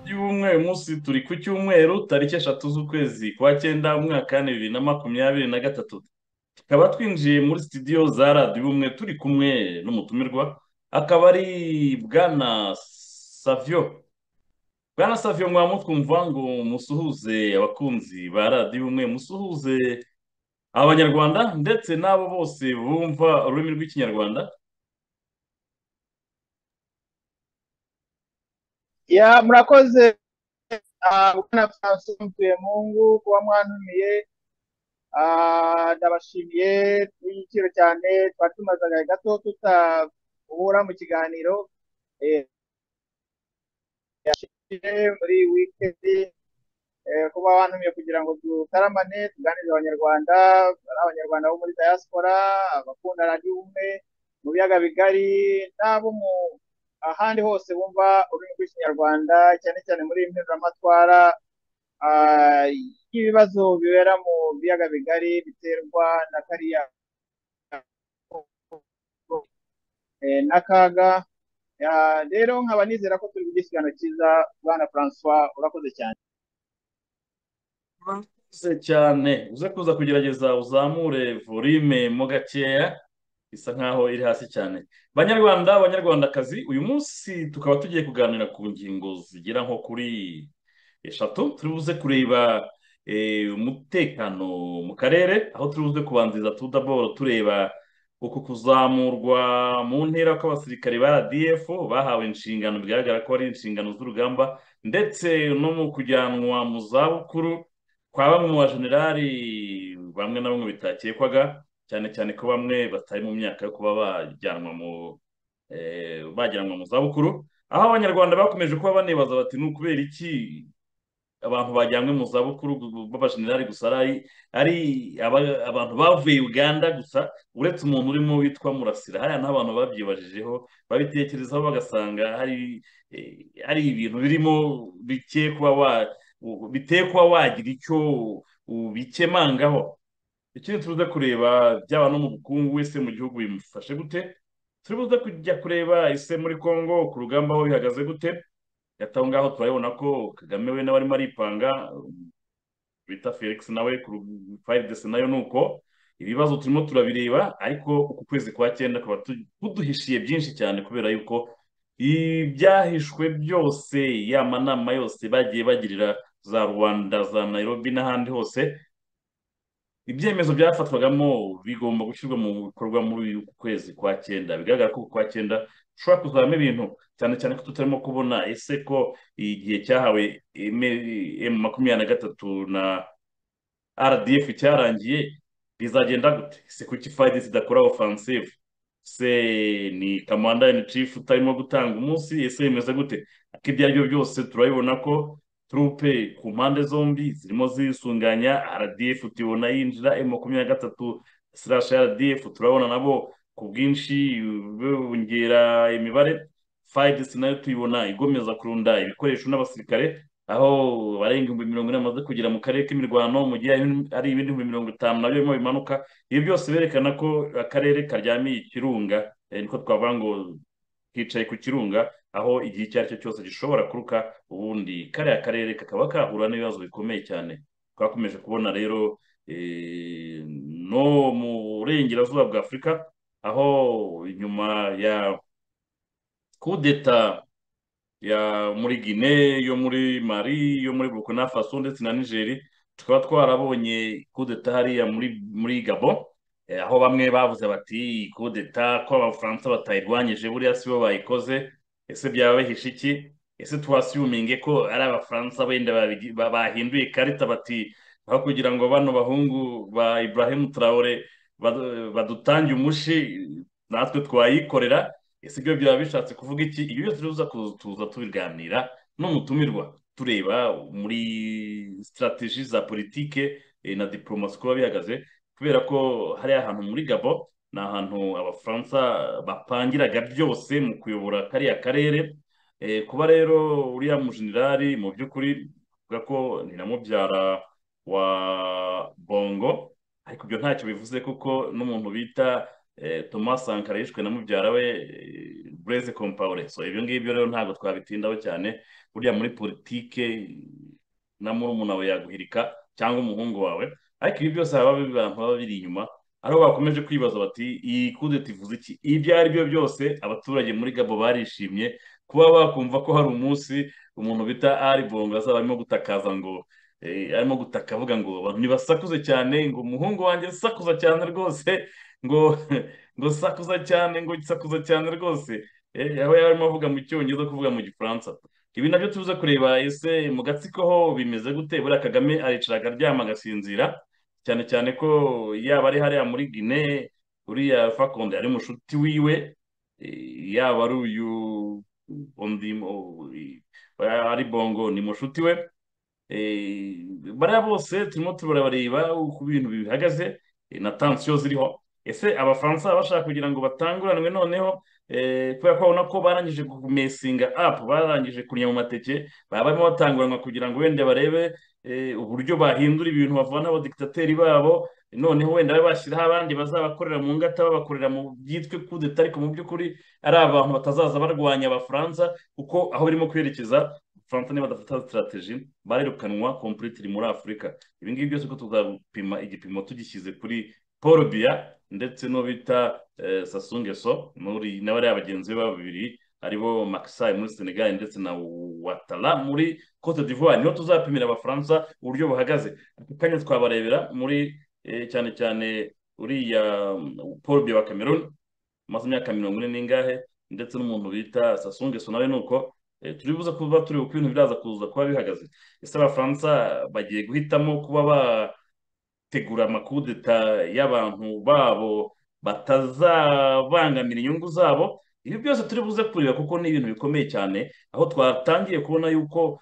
uyu munsi turi ku cyumweru tariki eshatu z'ukwezi kwa cyenda mu mwaka bibiri na makumyabiri na gatatu tukaba twinjiye muri sitidiyo za radiyo umwe turi kumwe n'umutumirwa akaba ari bwana savio bwana savio mwamutwumva ngo musuhuze abakunzi ba radiyo umwe musuhuze abanyarwanda ndetse n'abo bose bumva ururimi rw'ikinyarwanda ya murakoze bwana francis mvuyemungu kuba mwantumiye ndabashimiye igiciro cyane twari tumaze agahe gato tutahura mu kiganiro muri wikendi kuba wantumiye kugira ngo dutaramane tuganirize abanyarwanda ari abanyarwanda bo muri diaspora abakunda radiyo umwe mu biyaga bigari n'abo mu ahandi hose bumva ururimi rw'ikinyarwanda cyane cyane muri iyi mpinduramatwara y'ibibazo bibera mu biyaga bigari biterwa na kariya n'akaga rero nkaba nizera ko turi kugira ikiganiro cyiza bwana francois urakoze cyane urakoze cyane uze kuza kugerageza uzamure volime mo gakeya isa nkaho iri hasi cyane banyarwanda abanyarwandakazi uyu munsi tukaba tugiye kuganira ku ngingo zigera nko kuri eshatu turi buze kureba umutekano mu karere aho turi buze kubanziriza tudaboro tureba uku kuzamurwa mu ntera kw'abasirikare ba rdf bahawe inshingano bigaragara ko ari inshingano z'urugamba ndetse no mu kujyanwa mu zabukuru kwa bamwe mu bajenerali bamwe na bamwe bitakekwaga cyane cyane ko bamwe batari mu myaka yo kuba bajyanwa mu bajyanwa mu zabukuru aho abanyarwanda bakomeje kuba banebaza bati ni ukubera iki abantu bajyanywe mu zabukuru b'abajenerali gusa ari abantu bavuye uganda gusa uretse umuntu urimo witwa murasira hariya n'abantu babyibajijeho babitekerezaho bagasanga hari ibintu birimo bitekwa wagira icyo ubikemangaho ikindi turuze kureba byaba no mu bukungu wese mu gihugu bimufashe gute turuze kujya kureba ese muri congo ku rugamba aho bihagaze gute hagati aho ngaho turabona ko kagame we nawe arimo aripanga bita felix nawe ku fayiridesi nayo ni uko ibibazo turimo turabireba ariko uku kwezi kwa cyenda kuba kuduhishiye byinshi cyane kubera yuko ibyahishwe byose ya manama yose bagiye bagirira za rwanda za nairobi n'ahandi hose ibyemezo byafatwagamo bigomba gushyirwa mu bikorwa muri uku kwezi kwa cyenda bigaragara ko kwa cyenda dushobora kuzamo ibintu cyane cyane ko tutarimo kubona ese ko igihe cyahawe emu makumyabiri na gatatu na rdf cyarangiye bizagenda gute se kuki fayidi zidakora ofansive se ni kamanda ini cifu utarimo gutanga umunsi ese bimeze gute ariko ibyo ari byo byose turabibona ko turupe ku mpande zombi zirimo zisunganya rdf tubona yinjira emu makumyabiri na gatatu sirashi rdf turabona nabo ku bwinshi bongera imibare fayidesi nayo tuyibona igomeza kurunda ibikoresho n'abasirikare aho barenga ibihumbi mirongo ine bamaze kugera mu karere k'imirwano mu gihe ari ibindi bihumbi mirongo itanu nabyo birimo bimanuka ibi byose berekana ko akarere karyamiye ikirunga niko twavuga ngo kicaye ku kirunga aho igihe icyo ari cyo cyose gishobora kuruka ubundi kariya karere kakaba kahura n'ibibazo bikomeye cyane twakomeje kubona rero no mu burengerazuba bwa afurika aho inyuma ya kudeta ya muri gine yo muri mari yo muri burkina faso ndetse na nigeri tukaba twarabonye kudeta hariya muri gabo aho bamwe bavuze bati kudeta ko abafaransa batayirwanyije buriya si bo bayikoze ese byaba bihishe iki ese twasiyuminge ko ari abafaransa wenda bahinduye ikarita bati aho kugira ngo bano bahungu ba Ibrahim Traore badutange umushi natwe twayikorera ese ibyo byaba bishatse kuvuga iki ibyo byose tuza tuza tubiganira n'umutumirwa tureba muri sitarateji za politike na diporomasi kuba bihagaze kubera ko hariya ahantu muri gabo ni ahantu abafaransa bapangiraga byose mu kuyobora kariya karere kuba rero uriya mujenerali mu by'ukuri avuga ko ni na mubyara wa bongo ariko ibyo ntacyo bivuze kuko n'umuntu bita thomas sankara yishwe na mubyara we bureze kompaure so ibyo ngibyo rero ntabwo twabitindaho cyane burya muri politike na murumuna wawe yaguhirika cyangwa umuhungu wawe ariko ibi byose haba abantu baba biri inyuma ariho bakomeje kwibaza bati iyi kudeta ivuze iki ibyo ari byo byose abaturage muri gabo barishimye kuba bakumva ko hari umunsi umuntu bita ari bongo azaba arimo gutakaza ngo arimo gutaka avuga ngo ntibasakuze cyane ngo umuhungu wanjye sakuza cyane rwose ngo ngo sakuza cyane ngo sakuza cyane rwose yaba yarimo avuga mu cyongereza kuvuga mu gifaransa ibi nabyo tuza kureba ese mu gatsiko ho bimeze gute buriya kagame aricara akaryama agasinzira cyane cyane ko yaba ari hariya muri gine uriya fakonde ari mushuti wiwe yaba ari uyu ari bongo ni mushuti we bariya bose turimo turabareba uko ibintu bihagaze na tansiyo ziriho ese abafaransa bashaka kugira ngo batanguranwe noneho kubera ko babona ko barangije kumesinga apu barangije kurya mu mateke baba barimo batanguranwa kugira ngo wenda barebe uburyo bahindura ibintu bavana abadikitateri babo noneho wenda bashyiraho abandi bazabakorera mu ngata babakorera mu byitwe kudeta ariko mu by'ukuri ari abantu batazaza barwanya abafaransa kuko aho birimo kwerekeza faransa niba badafata sitarateji barirukanwa kompuritiri muri afurika ibi ngibi byose ko tuzapima igipimo tugishyize kuri paul biya ndetse n'uwo bita sasungeso nawe ari abagenzi be babiri aribo makisayi muri senegali ndetse na watara muri cote d'ivoire niho tuzapimira abafaransa uburyo buhagaze ako kanya twabarebera muri cyane cyane uriya paul biya wa cameroon amaze imyaka mirongo ine n'ingahe ndetse n'umuntu bita sasungeso nawe ni uko turi buze kuba turi uko ibintu biraza kuza kuba bihagaze ese abafaransa bagiye guhitamo kuba ba tegura amakudeta y'abantu babo batazabangamira inyungu zabo ibi byose turi buze kureba kuko ni ibintu bikomeye cyane aho twatangiye kubona yuko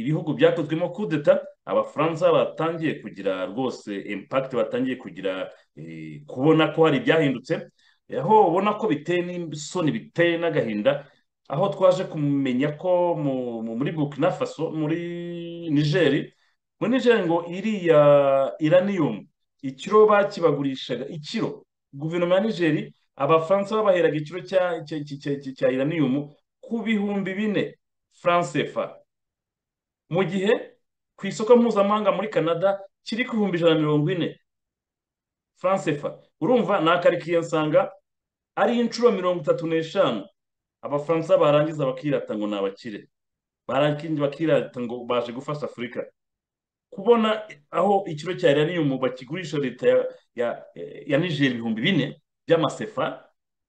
ibihugu byakozwemo kudeta abafaransa batangiye kugira rwose impakiti batangiye kugira kubona ko hari ibyahindutse aho ubona ko biteye n'isoni biteye n'agahinda aho twaje kumenya ko muri burkina faso muri nigeri muri nigeri ngo iriya iraniyumu ikiro bakibagurishaga ikiro guverinoma ya nigeri abafaransa babaheraga ikiro cya iraniyumu ku bihumbi bine faransefa mu gihe ku isoko mpuzamahanga muri canada kiri ku bihumbi ijana na mirongo ine faransefa urumva ni akarikiye nsanga ari inshuro mirongo itatu n'eshanu abafaransa barangiza bakirata ngo ni abakire bakirata ngo baje gufasha afurika kubona aho ikiro cya iraniyumu bakigurisha leta ya nigeri ibihumbi bine by'amasefa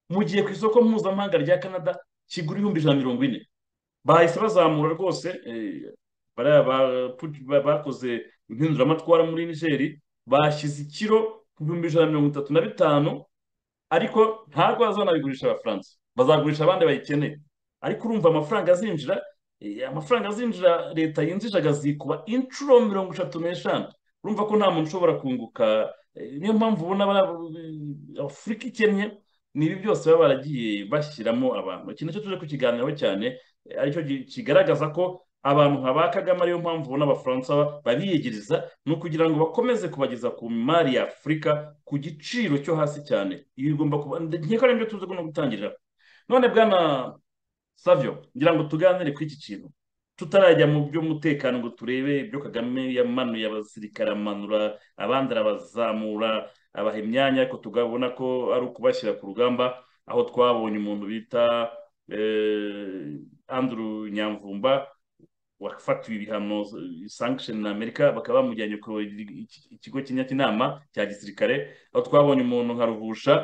mu gihe ku isoko mpuzamahanga rya canada kigura ibihumbi ijana na mirongo ine bahise bazamura rwose bakoze impinduramatwara muri nigeri bashyize ikiro ku bihumbi ijana na mirongo itatu na bitanu ariko ntabwo bazanabigurisha abafaransa bazagurisha abandi bayikeneye ariko urumva amafaranga azinjira amafaranga azinjira leta yinjije agazikuba inshuro mirongo itatu n'eshanu urumva ko nta muntu ushobora kunguka niyo mpamvu ubona afurika ikennye ni ibi byose baba baragiye bashyiramo abantu iki nacyo tuje kukiganiraho cyane aricyo kigaragaza ko abantu nka kagame ariyo mpamvu ubona abafaransa babiyegereza ni ukugira ngo bakomeze kubageza ku mari ya afurika ku giciro cyo hasi cyane ibi bigomba kuba nkeka ari byo tuzi no gutangira none bwana savyo ngira ngo tuganire kuri iki kintu tutarajya mu by'umutekano ngo turebe ibyo kagame yamanuye abasirikare amanura abandi arabazamura abaha imyanya ariko tugabona ko ari ukubashyira ku rugamba aho twabonye umuntu bita anduru nyamvumba wafatiwe ibihano sankisheni na amerika bakaba bamujyanye ku ikigo cy'inyakinama cya gisirikare aho twabonye umuntu nka ruvusha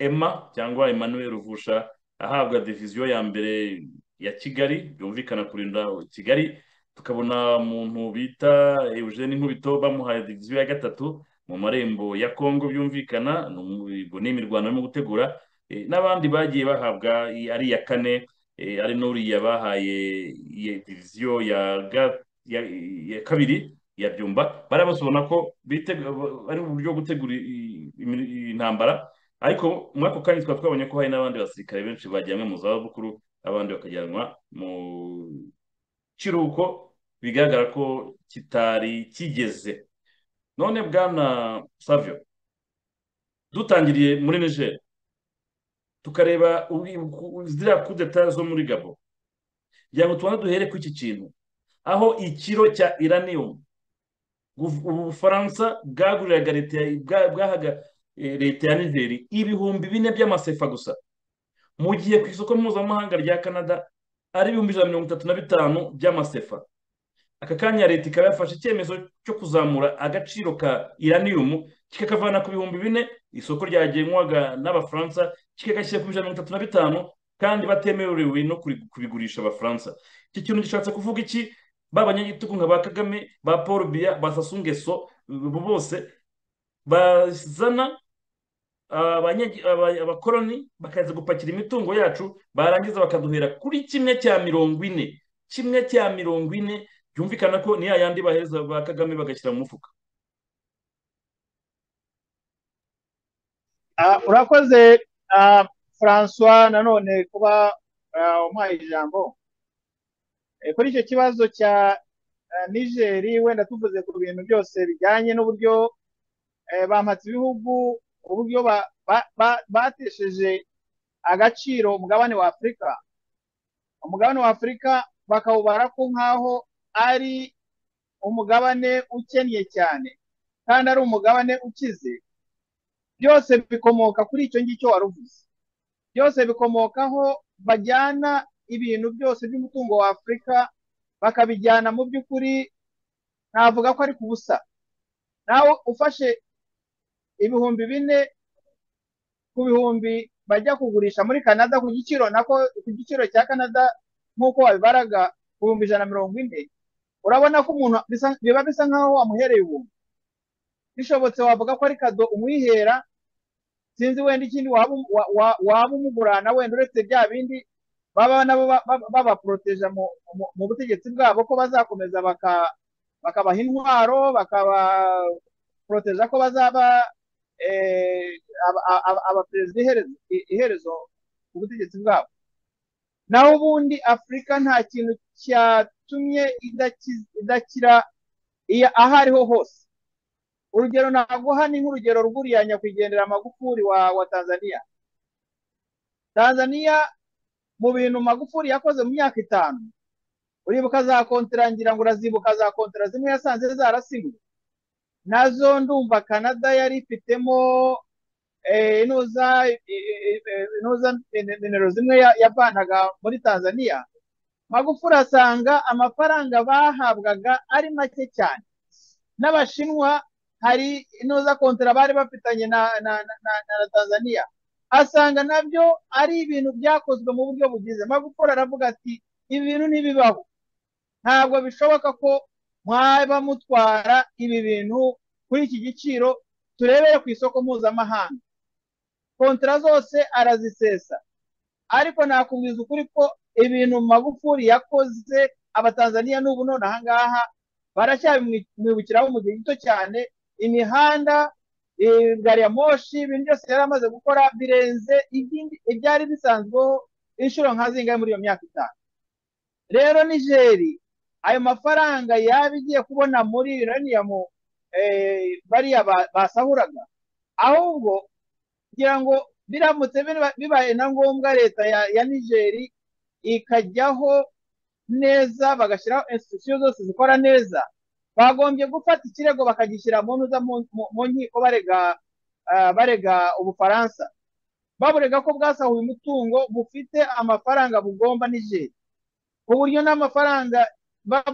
emma cyangwa emmanuel ruvusha ahabwa diviziyo ya mbere ya kigali yumvikana kurinda kigali tukabona umuntu bita eugene nkubito bamuhaye diviziyo ya gatatu mu marembo ya kongo byumvikana ni imirwano irimo gutegura n'abandi bagiye bahabwa ari iya kane ari n'uriya bahaye diviziyo ya kabiri ya byumba bari basubona ko ari uburyo bwo gutegura intambara ariko muri ako kanya tukaba twabonye ko hari n'abandi basirikare benshi bajyanwe mu zabukuru abandi bakajyanwa mu kiruhuko bigaragara ko kitari kigeze none bwana savio dutangiriye muri niger tukareba ziriya kudeta zo muri gabo kugira ngo tubone duhere ku iki kintu aho ikiro cya iranium ubufaransa bwaguriraga leta leta ya nigeri ibihumbi bine by'amasefa gusa mu gihe ku isoko mpuzamahanga rya canada ari ibihumbi ijana na mirongo itatu na bitanu by'amasefa aka kanya leta ikaba yafashe icyemezo cyo kuzamura agaciro ka iraniyumu kikakavana ku bihumbi bine isoko ryagenwaga n'abafaransa kikagashyira ku ijana na mirongo itatu na bitanu kandi batemerewe no kubigurisha abafaransa iki kintu gishatse kuvuga iki ba banyagitugu nka ba kagame ba paul biya ba sasungeso bose bazana abakoroni bakaza gupakira imitungo yacu barangiza bakaduhera kuri kimwe cya mirongo ine kimwe cya mirongo ine byumvikana ko ni yayandi bahereza ba kagame bagashyira mu mufuka urakoze francois nanone kuba umuhaye ijambo kuri icyo kibazo cya nigeri wenda tuvuze ku bintu byose bijyanye n'uburyo bampatse ibihugu uburyo batesheje agaciro umugabane wa afurika umugabane wa afurika bakawubara ko nk'aho ari umugabane ukennye cyane kandi ari umugabane ukize byose bikomoka kuri icyo ngicyo wari uvuze byose bikomokaho bajyana ibintu byose by'umutungo wa afurika bakabijyana mu by'ukuri navuga ko ari ku busa nawe ufashe ibihumbi bine ku bihumbi bajya kugurisha muri canada ku giciro nako ku giciro cya canada nk'uko wabibaraga ku bihumbi ijana na mirongo ine urabona ko umuntu biba bisa nk'aho wamuhereye ubuntu bishobotse wavuga ko ari kado umwihera sinzi wenda ikindi waba umugurana wenda uretse bya bindi baba nabo babaporoteje mu butegetsi bwabo ko bazakomeza bakabaha intwaro bakabaporoteja ko bazaba abaperezida iherezo ku butegetsi bwabo naho ubundi afurika nta kintu cyatumye idakira aho ariho hose urugero naguha ni nk'urugero rw'uriya nyakwigendera magufuri wa tanzania tanzania mu bintu magufuri yakoze mu myaka itanu uribuka za kontera ngira ngo urazibuka za kontera zimwe yasanze zarasinywe nazo ndumva canada yari ifitemo inuza nimero zimwe yavanaga muri tanzania magufuri asanga amafaranga bahabwaga ari make cyane n'abashinwa hari inuza kontera bari bafitanye na tanzania asanga nabyo ari ibintu byakozwe mu buryo bugize magufuri aravuga ati ibi bintu ntibibaho ntabwo bishoboka ko mwaba mutwara ibi bintu kuri iki giciro turebere ku isoko mpuzamahanga kontara zose arazisesa ariko nakubwiza ukuri ko ibintu magufuri yakoze abatanzaniya n'ubu none ahangaha baracyabimwibukiraho mu gihe gito cyane imihanda gari ya moshi ibintu byose yari amaze gukora birenze ibyari bisanzweho inshuro nka zingahe muri iyo myaka itanu rero nigeri ayo mafaranga yaba igiye kubona muri iraniyamu bariya basahuraga ahubwo kugira ngo biramutse bibaye na ngombwa leta ya nigeri ikajyaho neza bagashyiraho institusiyo zose zikora neza bagombye gufata ikirego bakagishyira mu ntuza mu nkiko barega barega ubufaransa baburega ko bwasahuye umutungo bufite amafaranga bugomba nijeri ku buryo n'amafaranga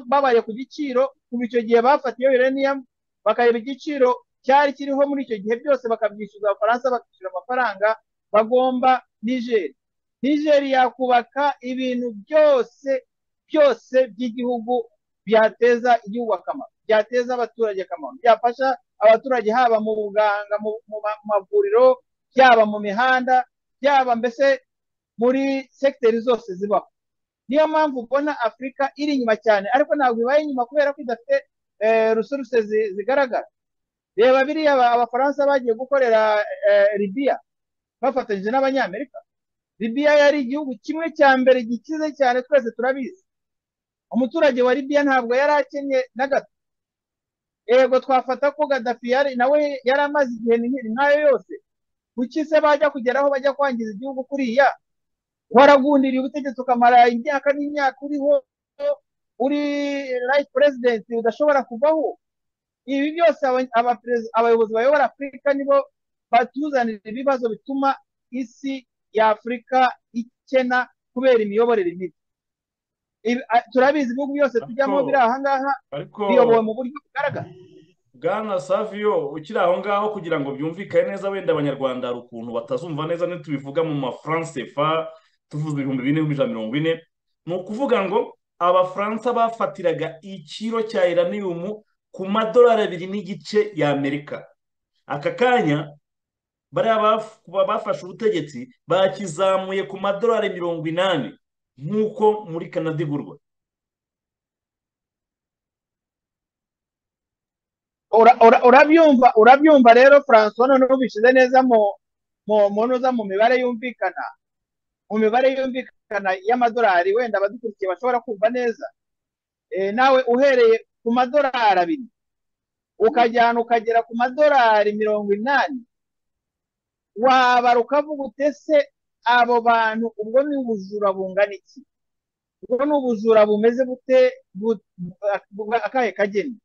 babaye ku giciro kuva icyo gihe bafatiye uraniyamu bakareba igiciro cyari kiriho muri icyo gihe byose bakabyishyuza abafaransa bakishyura amafaranga bagomba nijeri nijeri yakubaka ibintu byose byose by'igihugu byateza igihugu akamaro byateza abaturage akamaro byafasha abaturage haba mu buganga mu mavuriro byaba mu mihanda byaba mbese muri segiteri zose zibaho niyo mpamvu ubona afurika iri inyuma cyane ariko ntabwo ibaye inyuma kubera ko idafite rusuruse zigaragara reba biriya abafaransa bagiye gukorera libiya bafatanyije n'abanyamerika libiya yari igihugu kimwe cya mbere gikize cyane twese turabizi umuturage wa Libya ntabwo yari akennye na gato yego twafata ko Gaddafi yari nawe yari amaze igihe nk'ayo yose kuki se bajya kugeraho bajya kwangiza igihugu kuriya waragundiriye ubutegetsi ukamara imyaka n'imyaka uriho uri right president udashobora kuvaho ibi byose abayobozi bayobora afurika nibo batuzanira ibibazo bituma isi ya afurika ikena kubera imiyoborere mibi turabizi ibihugu byose tujyamo biri aha ngaha biyobowe mu buryo bugaragara bwana saviyo ukiri aho ngaho kugira ngo byumvikane neza wenda abanyarwanda hari ukuntu batazumva neza ntitubivuga mu mafaransefa tuvuze ibihumbi bine n'ijana mirongo ine ni ukuvuga ngo abafaransa bafatiraga ikiro cya iraniyumu ku madolari abiri n'igice y'amerika aka kanya bariya bafashe ubutegetsi bakizamuye ku madolari mirongo inani nk'uko muri kanada igurwa urabyumva urabyumva rero francois noneho ubishyize neza mu mibare yumvikana mu mibare yumvikana y'amadolari wenda abadukurikiye bashobora kumva neza nawe uhereye ku madolari abiri ukajyana ukagera ku madolari mirongo inani wabara ukavuga utese abo bantu ubwo ni ubujura bungana iki ubwo ni ubujura bumeze bute akahe kageni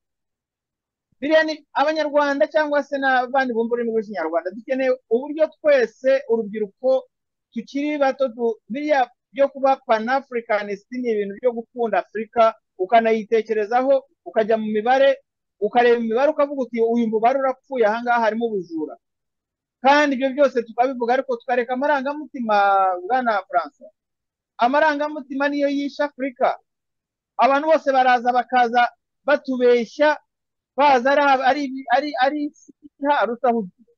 biriya ni abanyarwanda cyangwa se n'abandi bumva ururimi rw'ikinyarwanda dukeneye uburyo twese urubyiruko tukiri bato biriya byo kuba panafurikanisiti ni ibintu byo gukunda afurika ukanayitekerezaho ukajya mu mibare ukareba imibare ukavuga uti uyu mubare urapfuye ahangaha harimo ubujura kandi ibyo byose tukabivuga ariko tukareka amarangamutima bwana Francois amarangamutima niyo yishe afurika abantu bose baraza bakaza batubeshya baza ari ari isi iharuta ahugiye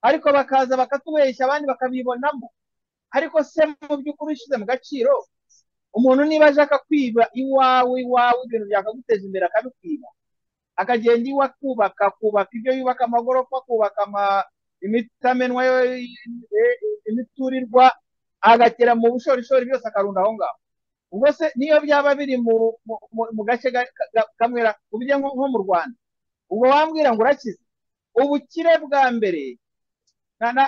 ariko bakaza bakatubeshya abandi bakabibonamo ariko se mu by'ukuri ushyize mu gaciro umuntu niba ashaka kwiba iwawe iwawe ibintu byakaguteza imbere akabikwiba akagenda iwe akubaka akubaka ibyo yubaka amagorofa akubaka imitamenwa imiturirwa agatera mu bushorishori byose akarunda aho ngaho ubwo se niyo byaba biri mu gace kamwe ubujya nko mu rwanda ubwo wambwira ngo urakize ubukire bwa mbere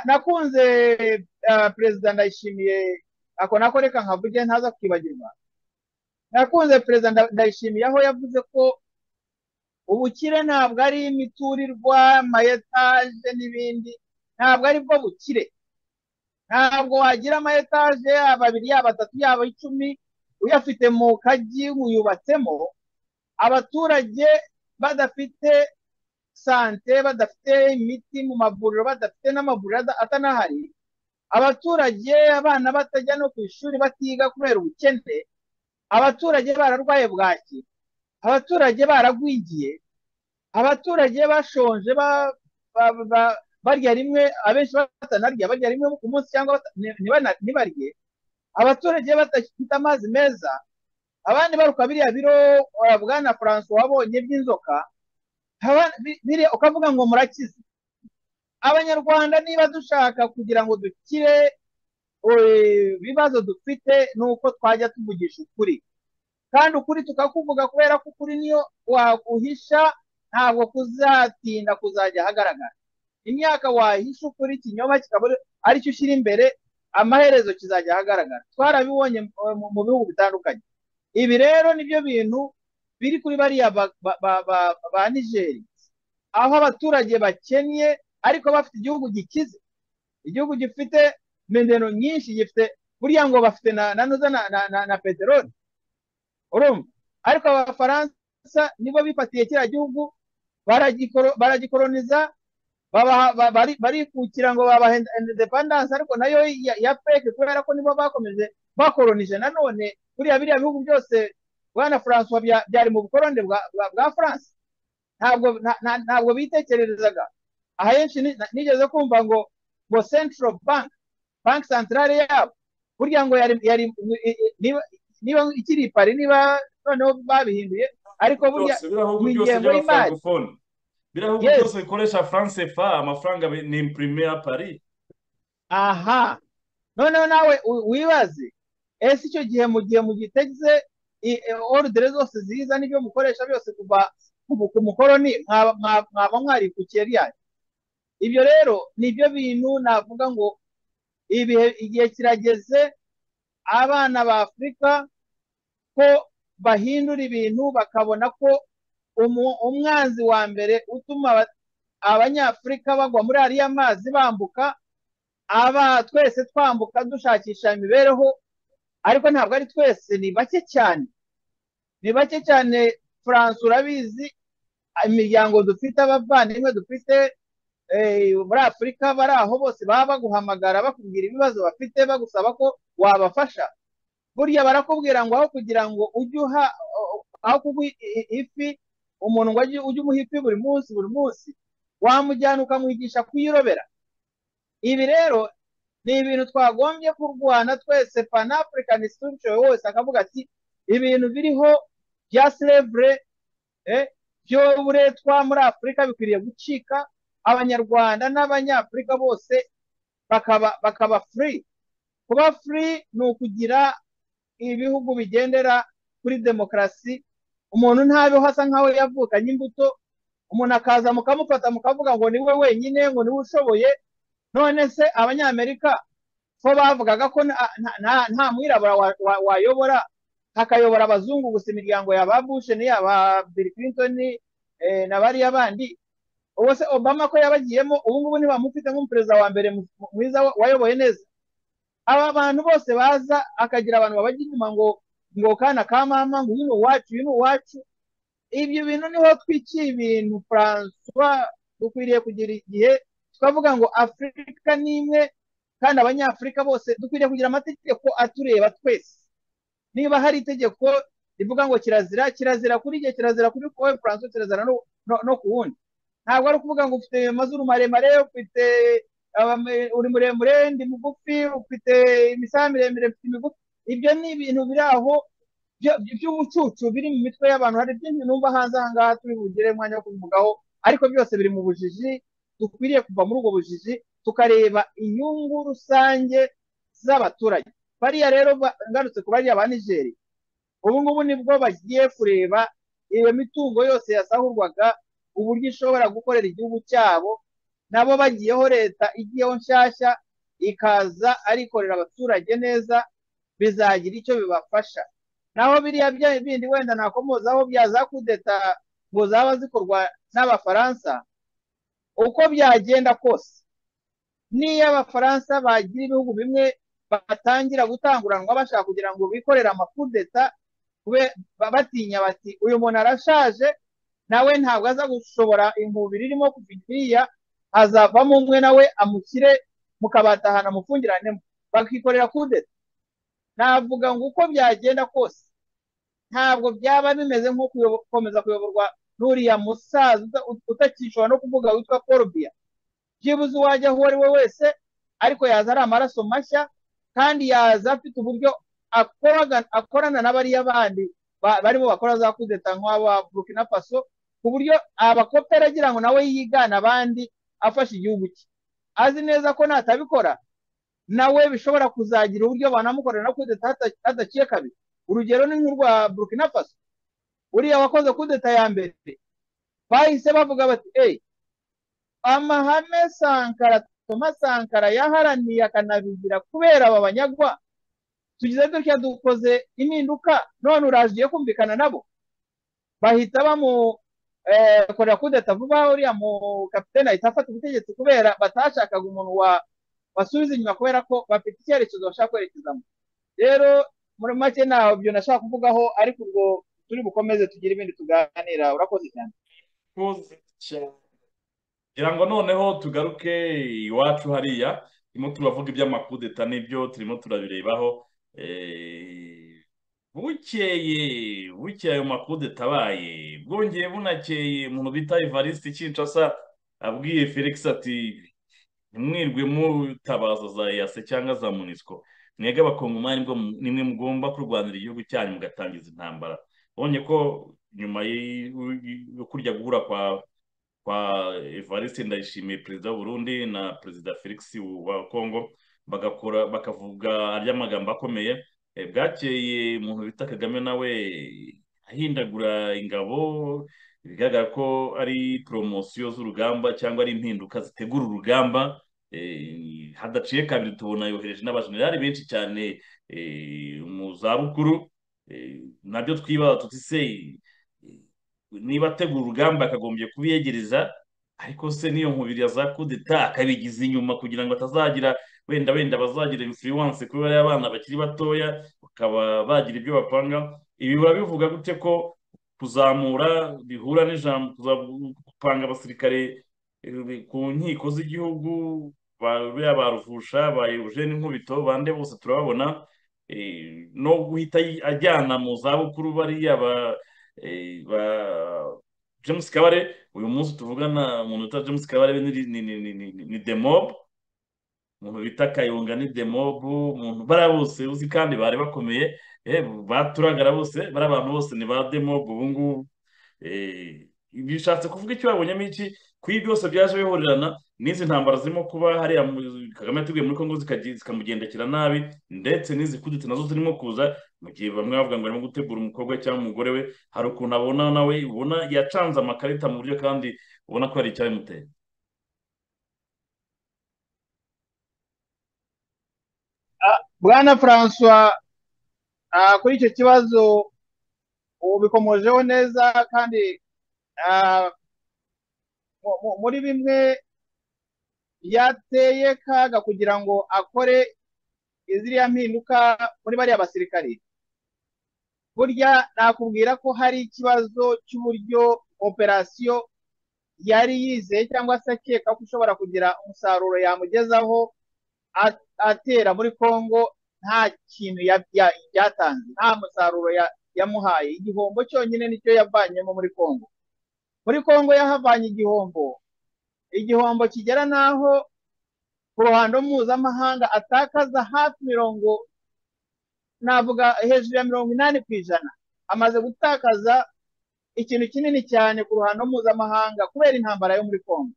nakunze perezida ndayishimiye ako nako reka nkavuge ntaza kwibagirwa nakunze perezida ndayishimiye aho yavuze ko ubukire ntabwo ari imiturirwa amayetaje n'ibindi ntabwo aribwo bukire ntabwo wagira amayetaje yaba abiri yaba atatu yaba icumi uyafite mu kagi uyubatsemo abaturage badafite sante badafite imiti mu mavuriro badafite n'amavuriro atanahari abaturage abana batajya no ku ishuri batiga kubera ubukene abaturage bararwaye bwaki abaturage baragwigiye abaturage bashonje barya rimwe abenshi batanarya barya rimwe ku munsi cyangwa ntibarye abaturage badafite amazi meza abandi baruka biriya biro bwana Francois wabonye by'inzoka ukavuga ngo murakize abanyarwanda niba dushaka kugira ngo dukire ibibazo dufite ni uko twajya tuvugisha ukuri kandi ukuri tukakuvuga kubera ko ukuri niyo waguhisha ntabwo kuzatinda kuzajya ahagaragara imyaka wahisha ukuri ikinyoma kikaba aricyo ushyira imbere amaherezo kizajya ahagaragara twarabibonye mu bihugu bitandukanye ibi rero nibyo bintu biri kuri bariya ba nigeri aho abaturage bakennye ariko bafite igihugu gikize igihugu gifite mendeno nyinshi gifite buriya ngo bafite na nuza na peteroli urumva ariko abafaransa nibo bifatiye kiriya gihugu baragikoroniza barikukira ngo babaha independanse ariko nayo ya peke kubera ko nibo bakomeje bakoronije nanone buriya biriya bihugu byose bwana Francois byari mu bukoroni bwa France ntabwo bitekererezaga ahenshi nigeze kumva ngo ngo central bank banki santarare yabo burya ngo yari niba ikiri pari niba noneho babihinduye ariko burya ni ingengo y'imari birahugu byose bikoresha france fa amafaranga ni imprimé ya pari aha noneho nawe wibaze ese icyo gihe mu gihe mugiteze orudere zose ziza n'ibyo mukoresha byose kuva ku mukoroni mwaba mwarikukiye ryayo ibyo rero nibyo bintu navuga ngo ibihe igihe kirageze abana ba afurika ko bahindura ibintu bakabona ko umwanzi wa mbere utuma abanyafurika bagwa muri ariya mazi bambuka aba twese twambuka dushakisha imibereho ariko ntabwo ari twese ni bake cyane ni bake cyane furanse urabizi imiryango dufite abavandimwe dufite muri afurika bari aho bose baba baguhamagara bakubwira ibibazo bafite bagusaba ko wabafasha burya barakubwira ngo aho kugira ngo ujye uha aho kuguha ifi umuntu ngo ujye umuha ifi buri munsi buri munsi wamujyana ukamuhigisha kuyirobera ibi rero ni ibintu twagombye kurwana twese panafurikani sitirico wese akavuga ati ibintu biriho bya silevure by'uburetwa muri afurika bikwiriye gucika abanyarwanda n'abanyafurika bose bakaba bakaba furi kuba furi ni ukugira ibihugu bigendera kuri demokarasi umuntu ntabeho asa nkaho yavukanye imbuto umuntu akaza mukamufata mukavuga ngo ni we wenyine ngo niwe ushoboye none se abanyamerika ko bavugaga ko nta mwirabura wayobora hakayobora abazungu gusa imiryango ya ba busheni yaba Bill Clinton na bariya bandi ubu se obama ko yabagiyemo ubu ngubu ntibamufite nk'umuperezida wa mbere mwiza wayoboye neza aba bantu bose baza akagira abantu babajya inyuma ngo ngo kana ka mama ngo uyu ni uwacu uyu ni uwacu ibyo bintu niho twikiye ibintu francois dukwiriye kugira igihe tukavuga ngo afurika ni imwe kandi abanyafurika bose dukwiriye kugira amategeko atureba twese niba hari itegeko rivuga ngo kirazira kirazira kuri igihe kirazira kuri wowe francois kirazira no ku wundi ntabwo ari ukuvuga ngo ufite amazuru maremare ufite uri muremure ndi mugufi ufite imisaha miremire ufite imigufi ibyo ni ibintu biri aho by'ubucucu biri mu mitwe y'abantu hari byinshi numva hanze aha ngaha turi bugire umwanya wo kubivugaho ariko byose biri mu bujiji dukwiriye kuva muri ubwo bujiji tukareba inyungu rusange z'abaturage bariya rero ngarutse ku bariya ba nigeri ubu ngubu nibwo bagiye kureba iyo mitungo yose yasahurwaga uburyo ishobora gukorera igihugu cyabo nabo bagiyeho leta igiyeho nshyashya ikaza arikorera abaturage neza bizagira icyo bibafasha naho biriya bindi wenda nakomozaho bya za kudeta ngo zaba zikorwa n'abafaransa uko byagenda kose n'iyo abafaransa bagira ibihugu bimwe batangira gutanguranwa bashaka kugira ngo bikorere amakudeta batinya bati uyu muntu arashaje nawe ntabwo aza gushobora inkubiri irimo kuva iriya hazavamo umwe nawe amushyire mukabatahana amufungiranemo bakikorera kudeta navuga ngo uko byagenda kose ntabwo byaba bimeze nko gukomeza kuyoborwa n'uriya musaza utakishobora no kuvuga witwa korubiya byibuze uwajya aho uwo ari we wese ariko yaza ari amaraso mashya kandi yaza afite uburyo akorana na bariya bandi barimo bakora za kudeta nk'aba burkina faso ku buryo abakopera agira ngo nawe yigane abandi afashe igihugu cye azi neza ko natabikora nawe bishobora kuzagira uburyo banamukorera na kudeta hadaciye kabiri urugero ni nk'urwa burkina faso uriya wakoze kudeta ya mbere bahise bavuga bati eyi amahame sankara toma sankara yaharaniye akanabigira kubera aba banyagwa tugize dutya dukoze impinduka none uraje kumvikana nabo bahita bamukorera kudeta vuba uriya mu kapitene ahita afata ubutegetsi kubera batashakaga umuntu wasubiza inyuma kubera ko bafite icyerekezo bashaka kwerekezamo rero muri make ntaho byo nashaka kuvugaho ariko ubwo turi bukomeze tugire ibindi tuganira urakoze cyane kugira ngo noneho tugaruke iwacu hariya turimo turavuga iby'amakudeta n'ibyo turimo turabirebaho bukeye bukeye ayo makudeta abaye bwongeye bunakeye umuntu bita evariste kinshasa abwiye felix ati ntimwirwe mutabaza za yase cyangwa za munisiko mwebwe abakongomani nimwe mugomba kurwanira igihugu cyanyu mugatangiza intambara ubonye ko nyuma yo kurya guhura kwa kwa evariste ndayishimiye perezida w'uburundi na perezida felix wa kongo bagakora bakavuga arya magambo akomeye bwakeye umuntu bita kagame nawe ahindagura ingabo bigaragara ko ari poromosiyo z'urugamba cyangwa ari impinduka zitegura urugamba eh, hadaciye kabiri tubona yohereje n'abajenerali benshi cyane eh, mu zabukuru eh, nabyo twibaza tuti se eh, niba ategura urugamba akagombye kubiyegereza ariko se n'iyo nkubiri ya za kudeta akabigiza inyuma kugira ngo atazagira wenda wenda bazagira influence kuri bariya bana bakiri batoya bakaba bagira ibyo bapanga ibi biba bivuga gute ko kuzamura bihura n'ijambo gupanga abasirikare eh, ku nkiko z'igihugu bariya ba ruvusha ba Eugene Nkubito bande bose turababona eh, no guhita yi- ajyana mu zabukuru bariya ba eh, ba James Kabare uyu munsi tuvugana umuntu bita James Kabare ni ni ni ni ni, ni demob umuntu bita Kayonga ni demob umuntu bara bose uzi kandi bari bakomeye eh baturagara bose bara abantu bose ni ba demob ubu ngubu eh bishatse kuvuga icyo babonyemo iki ku ibi byose byaje bihorerana n'izi ntambara zirimo kuba hariya mu- Kagame yatiguye muri Kongo zikagi- zikamugendekera nabi ndetse n'izikuditse nazo zirimo kuza mu gihe bamwe bavuga ngo arimo gutegura umukobwa we cyangwa umugore we hari ukuntu abona nawe ubona yacanze amakarita mu buryo kandi ubona ko hari icyabimuteye bwana Francois ah, kuri icyo kibazo ubikomojeho neza kandi ah, mu- mu- muri bimwe byateye kaga kugira ngo akore ziriya mpinduka muri bariya basirikare burya nakubwira ko hari ikibazo cy'uburyo operasiyo yari yizeye cyangwa se akeka ko ishobora kugira umusaruro yamugezaho a- atera muri Kongo nta kintu ya- ya- yatanze nta musaruro ya- yamuhaye igihombo cyonyine nicyo yavanyemo muri Kongo muri Kongo yahavanye igihombo igihombo kigera n'aho ku ruhando mpuzamahanga atakaza hafi mirongo navuga hejuru ya mirongo inani ku ijana amaze gutakaza ikintu kinini cyane ku ruhando mpuzamahanga kubera intambara yo muri Kongo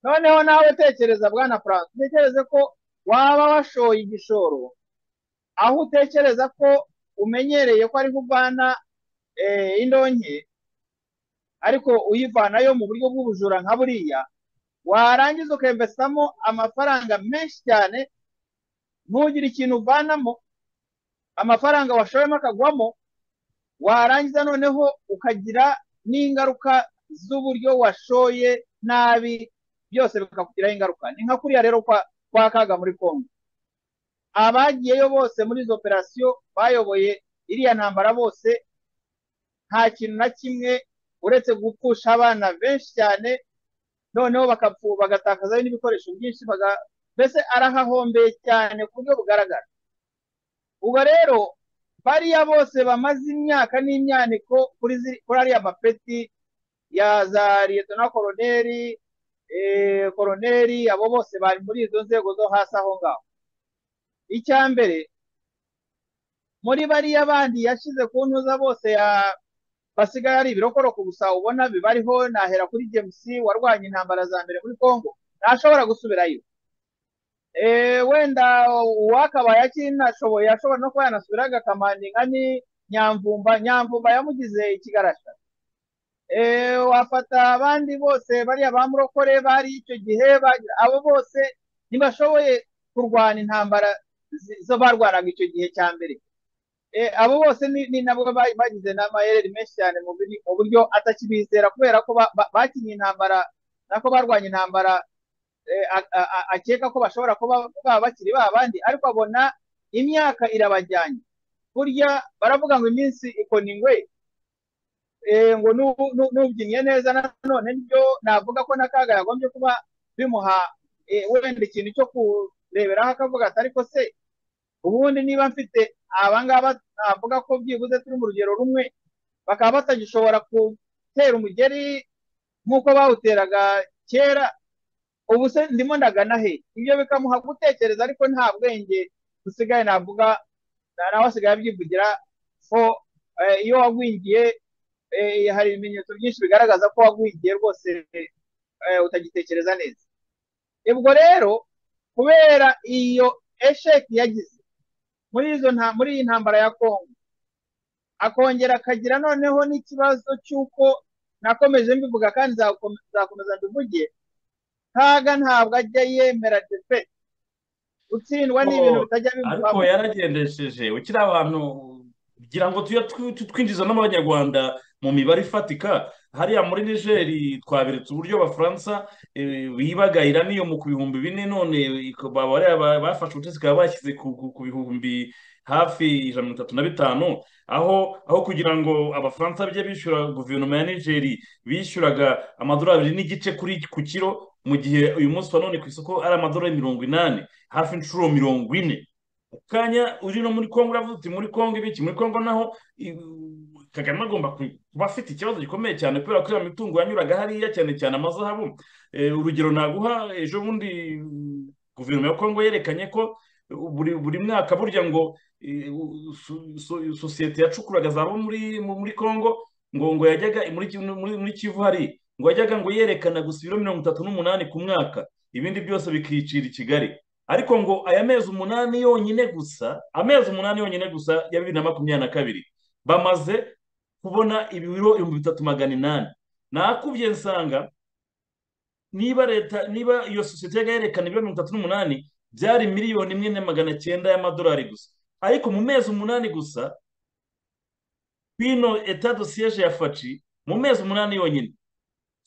noneho nawe tekereza bwana France utekereze ko waba washoye igishoro aho utekereza ko umenyereye ko ariho uvana eh, indonke ariko uyivanayo mu buryo bw'ubujura nka buriya warangiza ukemvesamo amafaranga menshi cyane ntugire ikintu uvanamo amafaranga washoyemo akagwamo warangiza noneho ukagira n'ingaruka z'uburyo washoye nabi byose bikakugiraho ingaruka ni nka kuriya rero kwa, kwa kaga muri kongo abagiyeyo bose muri izo operasiyo bayoboye iriya ntambara bose nta kintu na kimwe uretse gupfusha abana benshi cyane noneho bakapfu bagatakazayo n'ibikoresho byinshi baga- mbese arahahombeye cyane ku buryo bugaragara ubwo rero bariya bose bamaze imyaka n'imyaniko kuri ziri- kuri ariya mapeti ya za liyetona koroneri eh, koroneri abo bose bari muri izo nzego zo hasi aho ngaho icya mbere muri bariya bandi yashyize ku ntuza bose ya basigaye ari ibirokoroko gusa ubona bibariho nahera kuri James warwanye intambara za mbere muri Kongo ntashobora gusubirayo Eh, wenda uwakabaye akinashoboye ashobora no kuba yanasubira agakamaninka ni nyamvumba nyamvumba yamugize ikigarasha Eh, wafata abandi bose bariya ba murokore bari icyo gihe bagira- abo bose ntibashoboye kurwana intambara zi- zo barwanaga icyo gihe cya mbere Eh, abo bose ni, ni nabo ba- bagize n'amayeri menshi cyane mu biri- mu buryo atakibizera kubera ko ba- ba- bakinnye intambara nako barwanye intambara eh, a- a- a- akeka ko bashobora kuba baba bakiri ba bandi ariko abona imyaka irabajyanye burya baravuga ngo iminsi ikona ingwe eh, ngo nu- nu- nubyinnye neza nanone nibyo navuga ko n'akaga yagombye kuba bimuha eh, wenda ikintu cyo kureberaho akavuga ati ariko se ubundi niba mfite abangaba navuga ko byibuze turi mu rugero rumwe bakaba batagishobora gutera umugeri nk'uko bawuteraga kera ubu se ndimo ndagana he ibyo bikamuha gutekereza ariko nta bwenge busigaye navuga na- nawe asigaye abyivugira ko eh, iyo wagwingiye eh, hari ibimenyetso byinshi bigaragaza ko wagwingiye rwose eh, utagitekereza neza ubwo rero kubera iyo esheki yagize muri izo nta muri iyi ntambara ya Kongo akongera akagira noneho n'ikibazo cy'uko nakomeje mbivuga kandi nzakomeza mbivuge ntaga ntabwo ajya yemera defe gutsindwa ni ibintu bitajya ariko bimubaho yaragendesheje ukiri abantu kugira ngo tujye twi- tu- twinjiza n'abanyarwanda mu mibare ifatika hariya muri nigeri twaberetse uburyo abafaransa eh, bibagayira n'iyo mu ku bihumbi bine none ik- ba- bariya ba- bafashe ubutegetsi bikaba bashyize ku ku- ku bihumbi hafi ijana na mirongo itatu na bitanu aho aho kugira ngo abafaransa bajye bishyura guverinoma ya nigeri bishyuraga amadolari abiri n'igice kuri ku kiro mu gihe uyu munsi wa none ku isoko ari amadolari mirongo inani hafi inshuro mirongo ine kanya uri no muri congo uravuga uti muri congo ibiki muri congo naho i- kagame agomba ku- kuba afite ikibazo gikomeye cyane kubera ko iriya mitungo yanyuraga hariya cyane cyane amazahabu Eh, urugero naguha ejo bundi mm, guverinoma ya congo yerekanye ko eh, buri buri mwaka burya ngo eh, u- so- so- sosiyete yacukuraga zabo muri mu- muri congo ngo ngo yajyaga muri Ki- muri muri kivu hari ngo yajyaga ngo yerekana gusa ibiro mirongo itatu n'umunani ku mwaka ibindi byose bikicira i kigali ariko ngo aya mezi umunani yonyine gusa amezi umunani yonyine gusa ya bibiri na makumyabiri na kabiri bamaze kubona ibiro ibihumbi bitatu magana inani nakubye nsanga niba leta niba iyo sosiyete yajya yerekana ibiro mirongo itatu n'umunani byari miliyoni imwe na magana cyenda y'amadolari gusa ariko mu mezi umunani gusa bino eta dosiyeje ya faci mu mezi umunani yonyine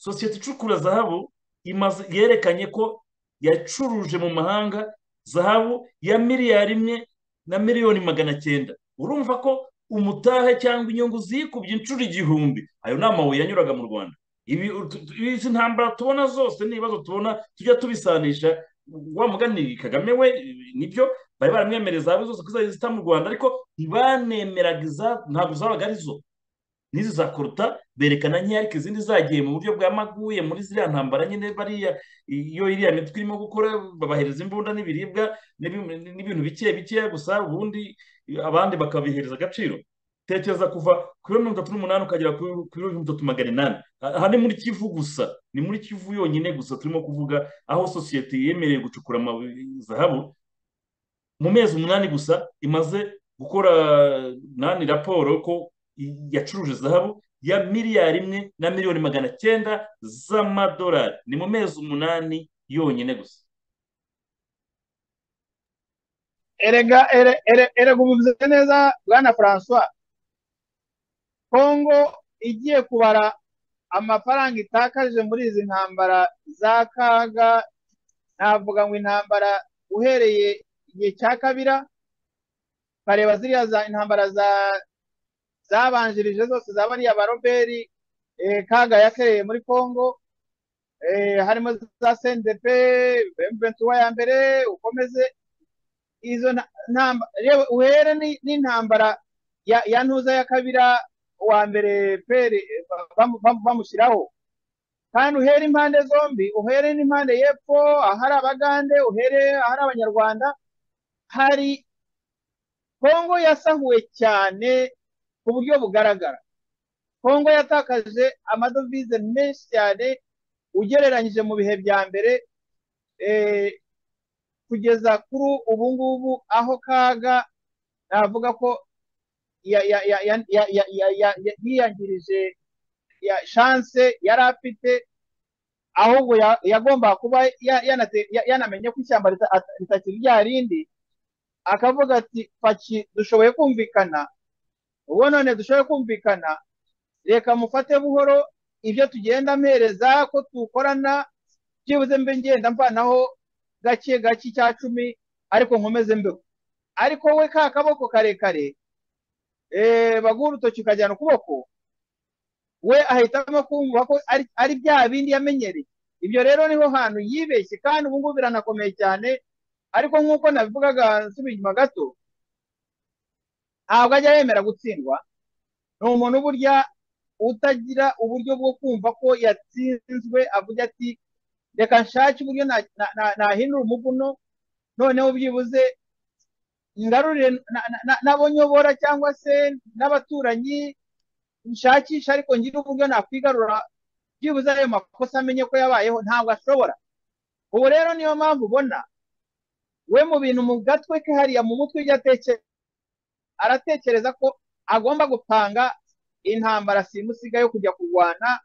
sosiyete icukura zahabu imaze yerekanye ko yacuruje mu mahanga zahabu ya miliyari imwe na miliyoni magana cyenda urumva ko umutahe cyangwa inyungu zikubye inshuro igihumbi ayo ni amabuye yanyuraga mu rwanda ibi utu- tu- izi ntambara tubona zose n'ibibazo tubona tujya tubisanisha wa mugani kagame we nibyo bari baramwemerera zahabu zose ko zari zita mu rwanda ariko ntibanemeraga iza- ntabwo zabaga ari zo n'izi za koruta berekana nkeya ariko izindi zagiye mu buryo bwa maguye muri ziriya ntambara nyine bariya iyo iriya mitwe irimo gukora babahereza imbunda n'ibiribwa n'ibi- n'ibintu bike bikeya gusa ubundi abandi bakabihereza agaciro tekereza kuva ku biro mirongo itatu n'umunani ukagera ku biro ku biro mirongo itatu magana inani aha ni muri kivu gusa ni muri kivu yonyine gusa turimo kuvuga aho sosiyete yemerewe gucukura amabuye zahabu mu mezi umunani gusa imaze gukora nani raporo ko i- yacuruje zahabu ya miliyari imwe na miliyoni magana cyenda z'amadolari ni mu mezi umunani yonyine gusa erega ere ere erega ubu mvuze neza bwana francois kongo igiye kubara amafaranga itakaje muri izi ntambara za kaga navuga ngo intambara uhereye igihe cya kabira ukareba ziriya za intambara za zabanjirije zose za bariya baroberi eh, kaga yakereye muri kongo eh, harimo za CNDP M23 ya mbere ukomeze izo nta- ntamba reba uhere ni- n'intambara ya ya ntuza ya kabira uwa mbere pere bamushyiraho kandi uhere impande zombi uhere n'impande y'epfo ahari abagande uhere ahari abanyarwanda hari kongo yasahuwe cyane ku buryo bugaragara kongo yatakaje amadovize menshi cyane ugereranyije mu bihe bya mbere eh, kugeza kuri ubu ngubu aho kaga navuga ko ya- ya- ya- ya- ya- ya- ya- ya- ya- yiyangirije ya chance yari afite ahubwo ya- yagombaga kuba ya- yanate- ya- yanamenye ko ishyamba rita- ata- ritakiri rya rindi akavuga ati paki dushoboye kumvikana ubu none dushoboye kumvikana reka mufate buhoro ibyo tugenda mpereza ko tukorana byibuze mbe ngenda mvanaho gake gake icya cumi ariko nkomeze mbeho ariko we ka kaboko karekare eh, baguha urutoki ukajyana ukuboko we ahitamo kumva ko ari ari bya bindi yamenyereye ibyo rero niho hantu yibeshye kandi ubu ngubu biranakomeye cyane ariko nk'uko nabivugaga nsubiye inyuma gato ntabwo ajya yemera gutsindwa ni umuntu burya utagira uburyo bwo kumva ko yatsinzwe avuga ati reka nshake uburyo na- na- na- nahindura umuguno noneho byibuze ngarurire na- na- na- n'abo nyobora cyangwa se n'abaturanyi nshakisha ariko ngire uburyo nakwigarura byibuze ayo makosa amenye ko yabayeho ntabwo ashobora ubu rero niyo mpamvu ubona we mu bintu mu gatwe ke hariya mu mutwe ibyo atekereza aratekereza ko agomba gupanga intambara simusiga yo kujya kurwana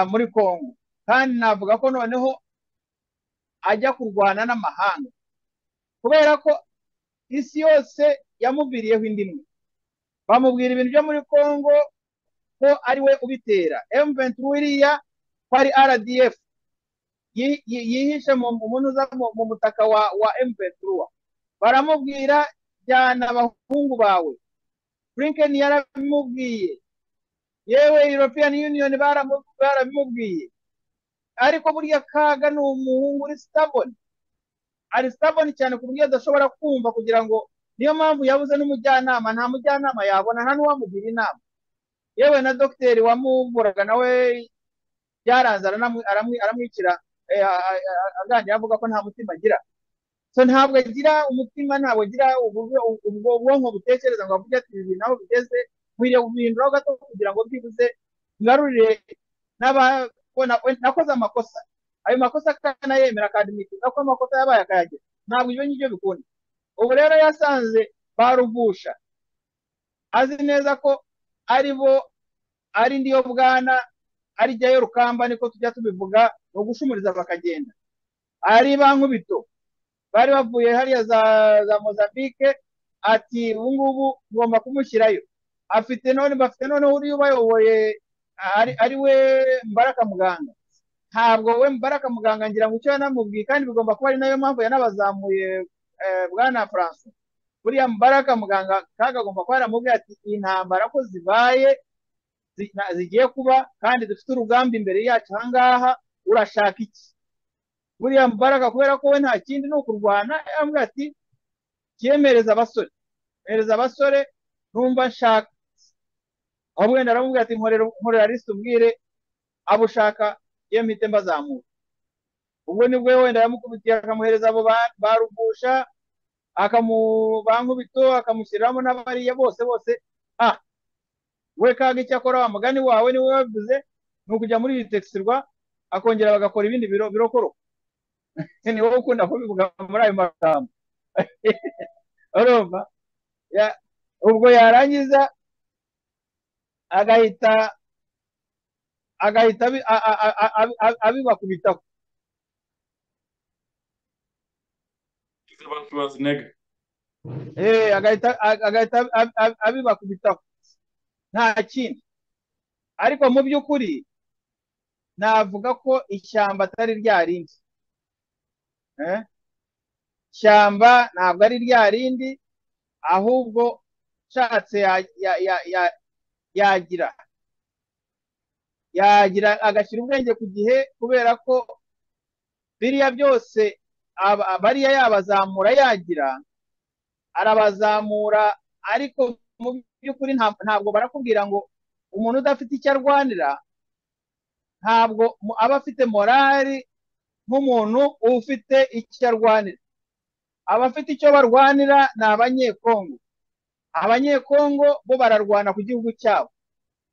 muri congo kandi navuga ko noneho ajya kurwana n'amahanga kubera ko isi yose yamuviriyeho indi imwe bamubwira ibintu byo muri congo ko ari we ubitera emuventi wiriya ko ari rdf yihishe mu mutaka wa emuventi baramubwira jyana abahungu bawe burinkeni yarabimubwiye yewe european union barabimubwiye ariko buriya kaga ni umuhungu uri sitaboni ari sitaboni cyane ku buryo adashobora kumva kugira ngo niyo mpamvu yabuze n'umujyanama nta mujyanama yabona nta n'uwamugira inama yewe na dogiteri wamuvuraga nawe byaranze aramwicira aganira avuga ko nta mutima agira so ntabwo agira umutima ntabwo agira ubwo ubwonko butekereza ngo avuge ati ibi naho bigeze nkwiriye guhinduraho gato kugira ngo byibuze ngarurire nakoze amakosa ayo makosa akanayemera akandimikiza ko amakosa yabaye akayagira ntabwo ibyo ngibyo bikunda ubu rero yasanze barugusha azi neza ko ari bo ari ndiyo bwana ari jyayo rukamba niko tujya tubivuga ni ugushumuriza bakagenda ari ba nkubito bari bavuye hariya za mozambique ati ubu ngubu ngomba kumushyirayo afite none bafite noneho uriya ubayoboye ari we mbaraka muganga ntabwo we mbaraka muganga ngira ngo icyo yanamubwiye kandi bigomba kuba ari nayo mpamvu yanabazamuye bwana faransa buriya mbaraka muganga kaga agomba kuba yaramubwiye ati iyi ntambara ko zibaye zigiye kuba kandi dufite urugamba imbere yacu ahangaha urashaka iki buriya mbaraga kubera ko we nta kindi ni ukurwana yambwira ati cyemereza abasore mereza abasore numva nshaka aho wenda aramubwira ati nkorera lisite ubwire abo ushaka iyo mpite mbazamura ubwo nibwo wenda yamukubitiye akamuhereza abo barugusha akamubankubito akamushyiramo n'abariya bose bose ah we kaga icyo akora wa mugani wawe niwe wabivuze ni ukujya muri iyi tegisirwa akongera bagakora ibindi birokoro ni wowe ukunda kubivuga muri ayo magambo urumva ubwo yarangiza agahita agahita abibakubitaho agahita abibakubitaho nta kindi ariko mu by'ukuri navuga ko ishyamba atari rya rindi ishyamba ntabwo ari rya rindi ahubwo ushatse yagira yagira agashyira ubwenge ku gihe kubera ko biriya byose bariya yabazamura yagira arabazamura ariko mu by'ukuri ntabwo barakubwira ngo umuntu udafite icyo arwanira ntabwo aba afite morali nk'umuntu ufite icyo arwanira abafite icyo barwanira ni abanyekongo abanyekongo bo bararwana ku gihugu cyabo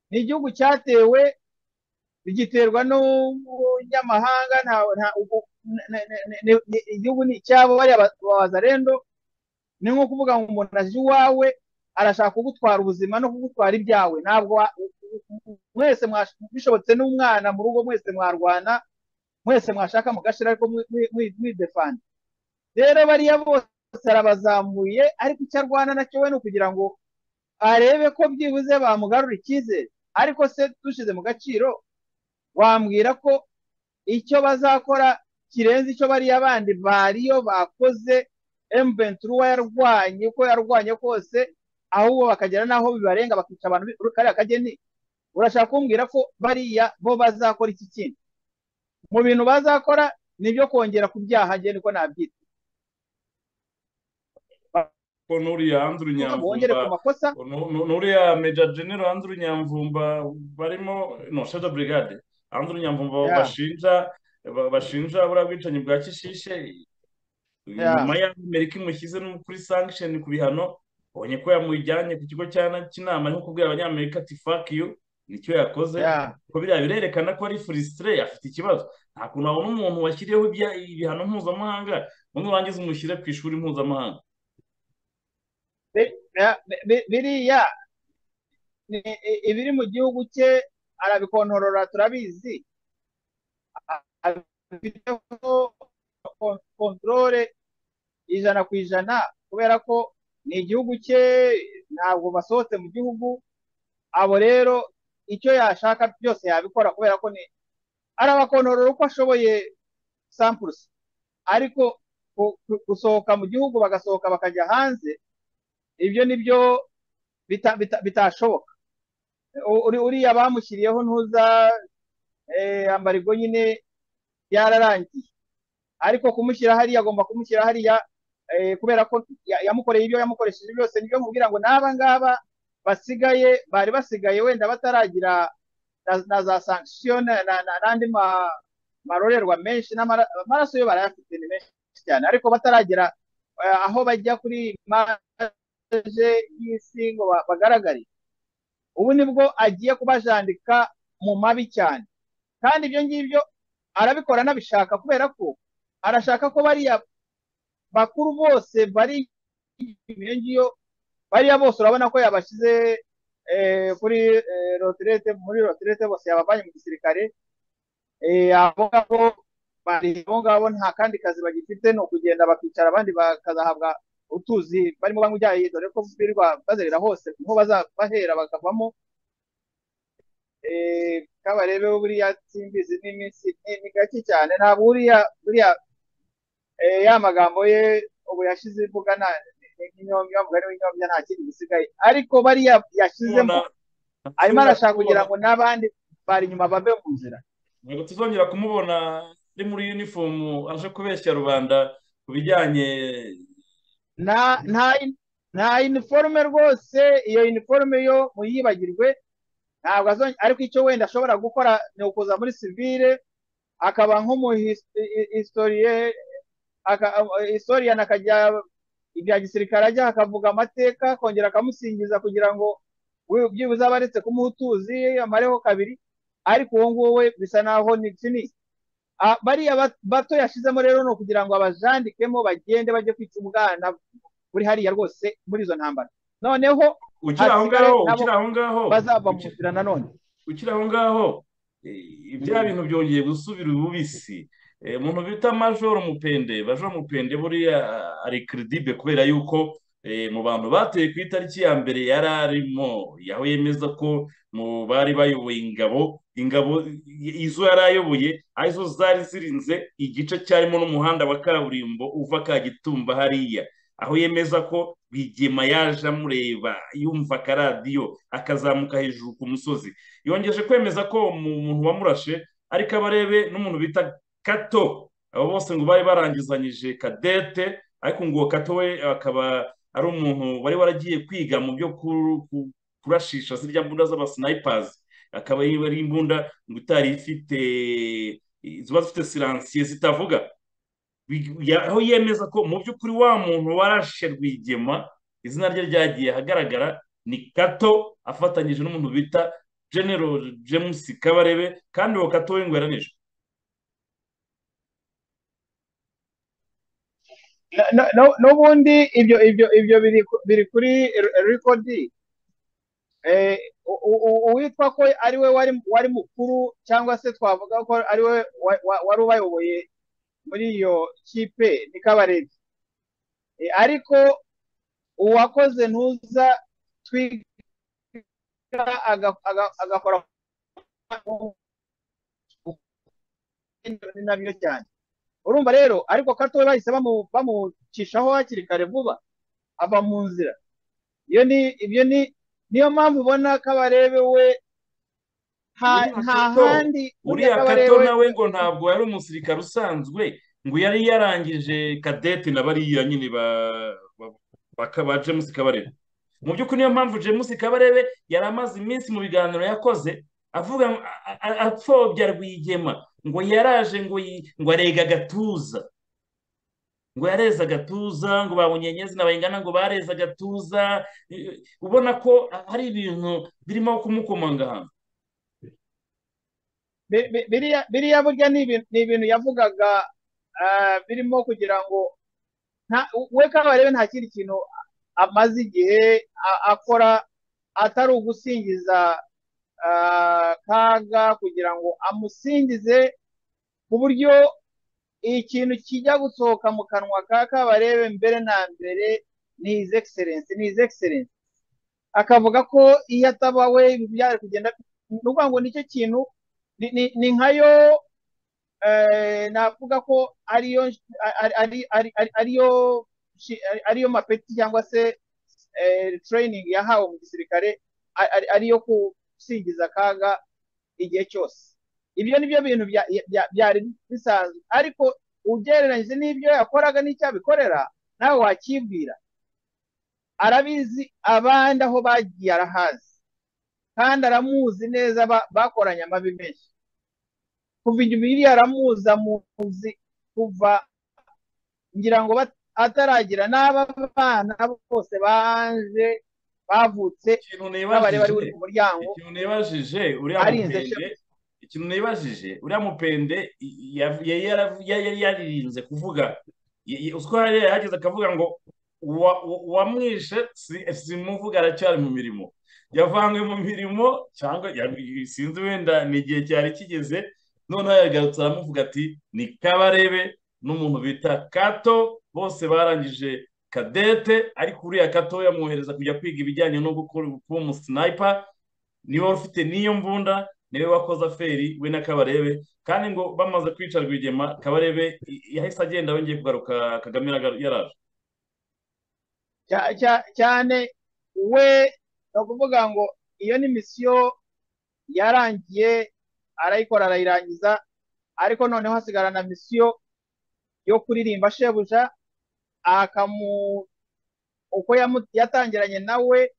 ni igihugu cyatewe bigiterwa n'umunyamahanga igihugu ni icyabo bariya bazarendo ni nko kuvuga ngo umuntu aje iwawe arashaka kugutwara ubuzima no kugutwara ibyawe ntabwo mwese bishobotse n'umwana mu rugo mwese mwarwana mwese mwashaka mugashira ariko mwidefanda rero bariya bose arabazamuye ariko icyo arwana nacyo we ni ukugira ngo arebe ko byibuze bamugarura icyizere ariko se dushyize mu gaciro wambwira ko icyo bazakora kirenze icyo bariya bandi bariyo bakoze emventura yarwanye uko yarwanye kose ahubwo bakagera n'aho bibarenga bakica abantu kariya kageni urashaka kumbwira ko bariya bo bazakora iki kintu mu bintu bazakora ni ibyo kongera ku byaha njye niko nabyita nuriya hanze urunyamvumba nuriya meja genero hanze urunyamvumba barimo no shaja brigade hanze urunyamvumba bashinja bashinja buriya bwicanyi bwa kishishe nyuma y'aho amerika imushyize no kuri sankisheni ku bihano ubonye ko yamujyanye ku kigo cy'inama nko kubwira abanyamerika ati fakiyu nicyo yakoze ko biriya birerekana ko ari furisitire afite ikibazo nta kuntu wabona umuntu washyiriyeho ibihano mpuzamahanga ubundi urangiza umushyire ku ishuri mpuzamahanga biriya ibiri mu gihugu cye arabikontorora turabizi abifiteho kontorore ijana ku ijana kubera ko ni igihugu cye ntabwo basohotse mu gihugu abo rero icyo yashaka byose yabikora kubera ko ni arabakontorora uko ashoboye sampurusi ariko gusohoka mu gihugu bagasohoka bakajya hanze ibyo ni byo bitashoboka uriya bamushyiriyeho ntuza amarigo nyine yararangiye ariko kumushyira hariya agomba kumushyira hariya kubera ko yamukoreye ibyo yamukoresheje byose nibyo mubwira ngo n'aba ngaba basigaye bari basigaye wenda bataragira na za sankisiyo n'andi marorerwa menshi n'amaraso yo barayafite ni menshi cyane ariko bataragira aho bajya kuri maje y'isi ngo bagaragare ubu nibwo agiye kubajandika mu mabi cyane kandi ibyo ngibyo arabikora anabishaka kubera ko arashaka ko bariya bakuru bose bari iyo ngiyo bariya bose urabona ko yabashyize kuri rotirete muri rotirete bose yabavanye mu gisirikare abo ngabo abo ngabo nta kandi kazi bagifite ni ukugenda bakicara abandi bakazahabwa utuzi barimo banywa ibyayi dore ko birirwa bazerera hose niho bazabahera bakavamo kabarebe buriya simbizi n'iminsi ni gake cyane ntabwo buriya buriya ya magambo ye ubu yashize imbuga nta n'inyombya mugani w'inyombya nta kindi gisigaye ariko bariya yashyizemo arimo arashaka kugira ngo n'abandi bari inyuma bave mu nzira ntabwo tuzongera kumubona ari muri yunifomu aje kubeshya rubanda ku bijyanye nta iniforume rwose iyo iniforume yo muyibagirwe ntabwo ariko icyo wenda ashobora gukora ni ukuza muri sivire akaba nk'umuhistoriyani akajya ibya gisirikare ajya akavuga amateka akongera akamusingiza kugira ngo byibuze abaretse kumuha utuzi amareho kabiri ariko uwo nguwo we bisa naho ni kinisi bariya bato yashyizemo rero ni ukugira ngo abajandikemo bagende bajye kwica ubwana buri hariya rwose muri izo ntambara noneho ukiri aho ngaho ukiri aho ngaho bazava mu nzira nanone ukiri aho ngaho ibya bintu byongeye gusubira ububisi umuntu bita majoro mupende majoro mupende buriya ari kiridibe kubera yuko mu bantu bateye ku itariki ya mbere yari arimo yaho yemeza ko mu bari bayoboye ingabo ingabo izo yari ayoboye arizo zari zirinze igice cyarimo n'umuhanda wa kaburimbo uva kagitumba hariya aho yemeza ko bigema yaje amureba yumva akaradiyo akazamuka hejuru ku musozi yongeje kwemeza ko umuntu wamurashe ariko abarebe n'umuntu bita kato abo bose ngo bari barangizanyije kadete ariko ngo kato we akaba ari umuntu wari waragiye kwiga mu byo kurashisha zirya mbunda z'abasinayipazi akaba ari imbunda ngo itari ifite ziba zifite siransiye zitavuga aho yemeza ko mu by'ukuri wa muntu warashe rwigema izina rye ryagiye ahagaragara ni kato afatanyije n'umuntu bita genero james kabarebe kandi uwo kato we ngo yaranijwe n'ubundi ibyo ibyo ibyo biri kuri rekodi uwitwa ko ari we wari mukuru cyangwa se twavuga ko ari we wari ubayoboye muri iyo kipe ni kabarebe ariko uwakoze ntuza twiga agakora ni nabyo cyane urumva rero ariko kato we bahise bamucishaho hakiri kare vuba ava mu nzira iyo ni ibyo ni niyo mpamvu ubona ko abarebe we nta handi uriya kato nawe ngo ntabwo yari umusirikare usanzwe ngo yari yarangije kadete na bariya nyine ba james kabarebe mu by'ukuri niyo mpamvu james kabarebe yari amaze iminsi mu biganiro yakoze avuga apfobya rwigema ngo yaraje ngo ngo arega agatuza ngo yareze agatuza ngo babonye nyezina bayingana ngo bareze agatuza ubona ko hari ibintu birimo kumukomangahanga biriya burya ni ibintu yavugaga birimo kugira ngo we kabarebe nta kindi kintu amaze igihe akora atari ugusingiza kaga kugira ngo amusingize ku buryo ikintu kijya gusohoka mu kanwa ka kabarebe mbere na mbere ni hizi egiserensi ni hizi egiserensi akavuga ko iyo ataba we ibintu byari kugenda ni ukuvuga ngo nicyo kintu ni nkayo navuga ko ariyo ariyo ariyo mapeti cyangwa se training yahawe mu gisirikare ariyo gusingiza akaga igihe cyose ibyo ni byo bintu byari bisanzwe ariko ugereranyije n'ibyo yakoraga n'icyo abikorera nawe wakibwira arabizi abandi aho bagiye arahazi kandi aramuzi neza bakoranye amabi menshi kuva igihe aramuzi amuzi kuva ngira ngo ataragira n'aba bana bose baje bavutse n'abari bari buri ku muryango ikintu nibajije uriya mupende ikintu nibajije uriya mupende yari yaririnze kuvuga uzwi yari yahageze akavuga ngo uwamwishe si muvuga aracyari mu mirimo yavanywe mu mirimo cyangwa sinzi wenda ni igihe cyari kigeze noneho yagarutse aramuvuga ati ni kabarebe n'umuntu bita kato bose barangije kadete ariko uriya kato yamwohereza kujya kwiga ibijyanye no gukora kuba umusinaypa niwe ufite n'iyo mbunda niwe wakoze aferi we na kabarebe kandi ngo bamaze kwica rwigema kabarebe yahise agenda yongeye kugaruka kagame yaraje cyane we ni ukuvuga ngo iyo ni misiyo yarangiye arayikora arayirangiza ariko noneho hasigara na misiyo yo kuririmba shebuja akamu uko yatangiranye nawe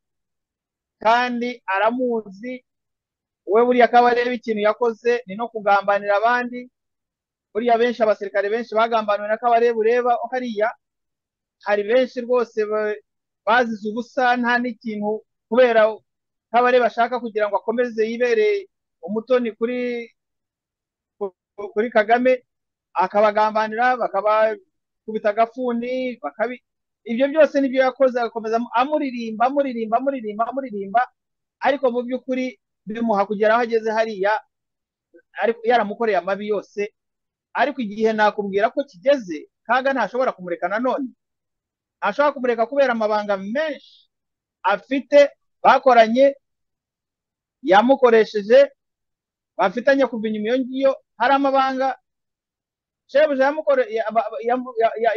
kandi aramuzi we buriya akaba areba ikintu yakoze ni no kugambanira abandi buriya benshi abasirikare benshi bagambaniwe na kabarebe ureba hariya hari benshi rwose bazize ubusa nta n'ikintu kubera kabarebe ashaka kugira ngo akomeze yibere umutoni kuri kuri kagame akabagambanira bakabakubita agafuni bakabi ibyo byose nibyo yakoze agakomeza amuririmba amuririmba amuririmba amuririmba ariko mu by'ukuri bimuha kugera aho ageze hariya yaramukoreye amabi yose ariko igihe nakubwira ko kigeze kaga ntashobora kumureka nanone ntashobora kumureka kubera amabanga menshi afite bakoranye yamukoresheje bafitanye kuva inyuma iyo ngiyo hari amabanga shebuja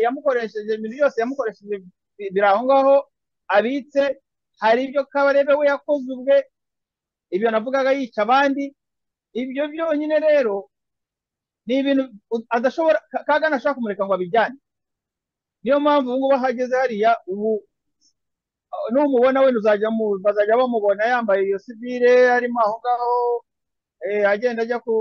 yamukoresheje ibintu byose yamukoresheje biri aho ngaho abitse hari ibyo kabarebe we yakoze ubwe ibyo navugaga yica abandi ibyo byonyine rero ni ibintu adashobora kaga ntashobora kumureka ngo abijyane niyo mpamvu ubu ngubu ahageze hariya ubu n'umubona wenda uzajya bazajya bamubona yambaye iyo sivire arimo aho ngaho agenda ajya ku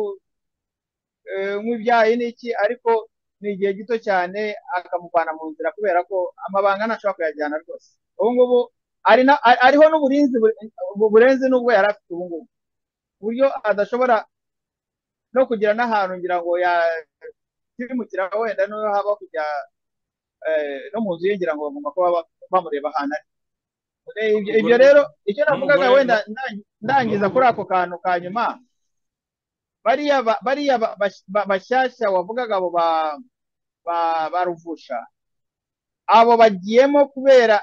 nk'ibyayi n'iki ariko ni igihe gito cyane akamuvana mu nzira kubera ko amabanga ntashobora kuyajyana rwose ubu ngubu ariho n'uburinzi burenze n'ubwo yari afite ubu ngubu ku buryo adashobora no kugira n'ahantu ngira ngo yakimukira wenda niyo haba kujya no mu nzu ye ngira ngo bagomba kuba bamureba ahantu ari ibyo rero icyo navugaga wenda ndangiza kuri ako kantu ka nyuma bariya bashyashya wavugaga abo ba ruvusha abo bagiyemo kubera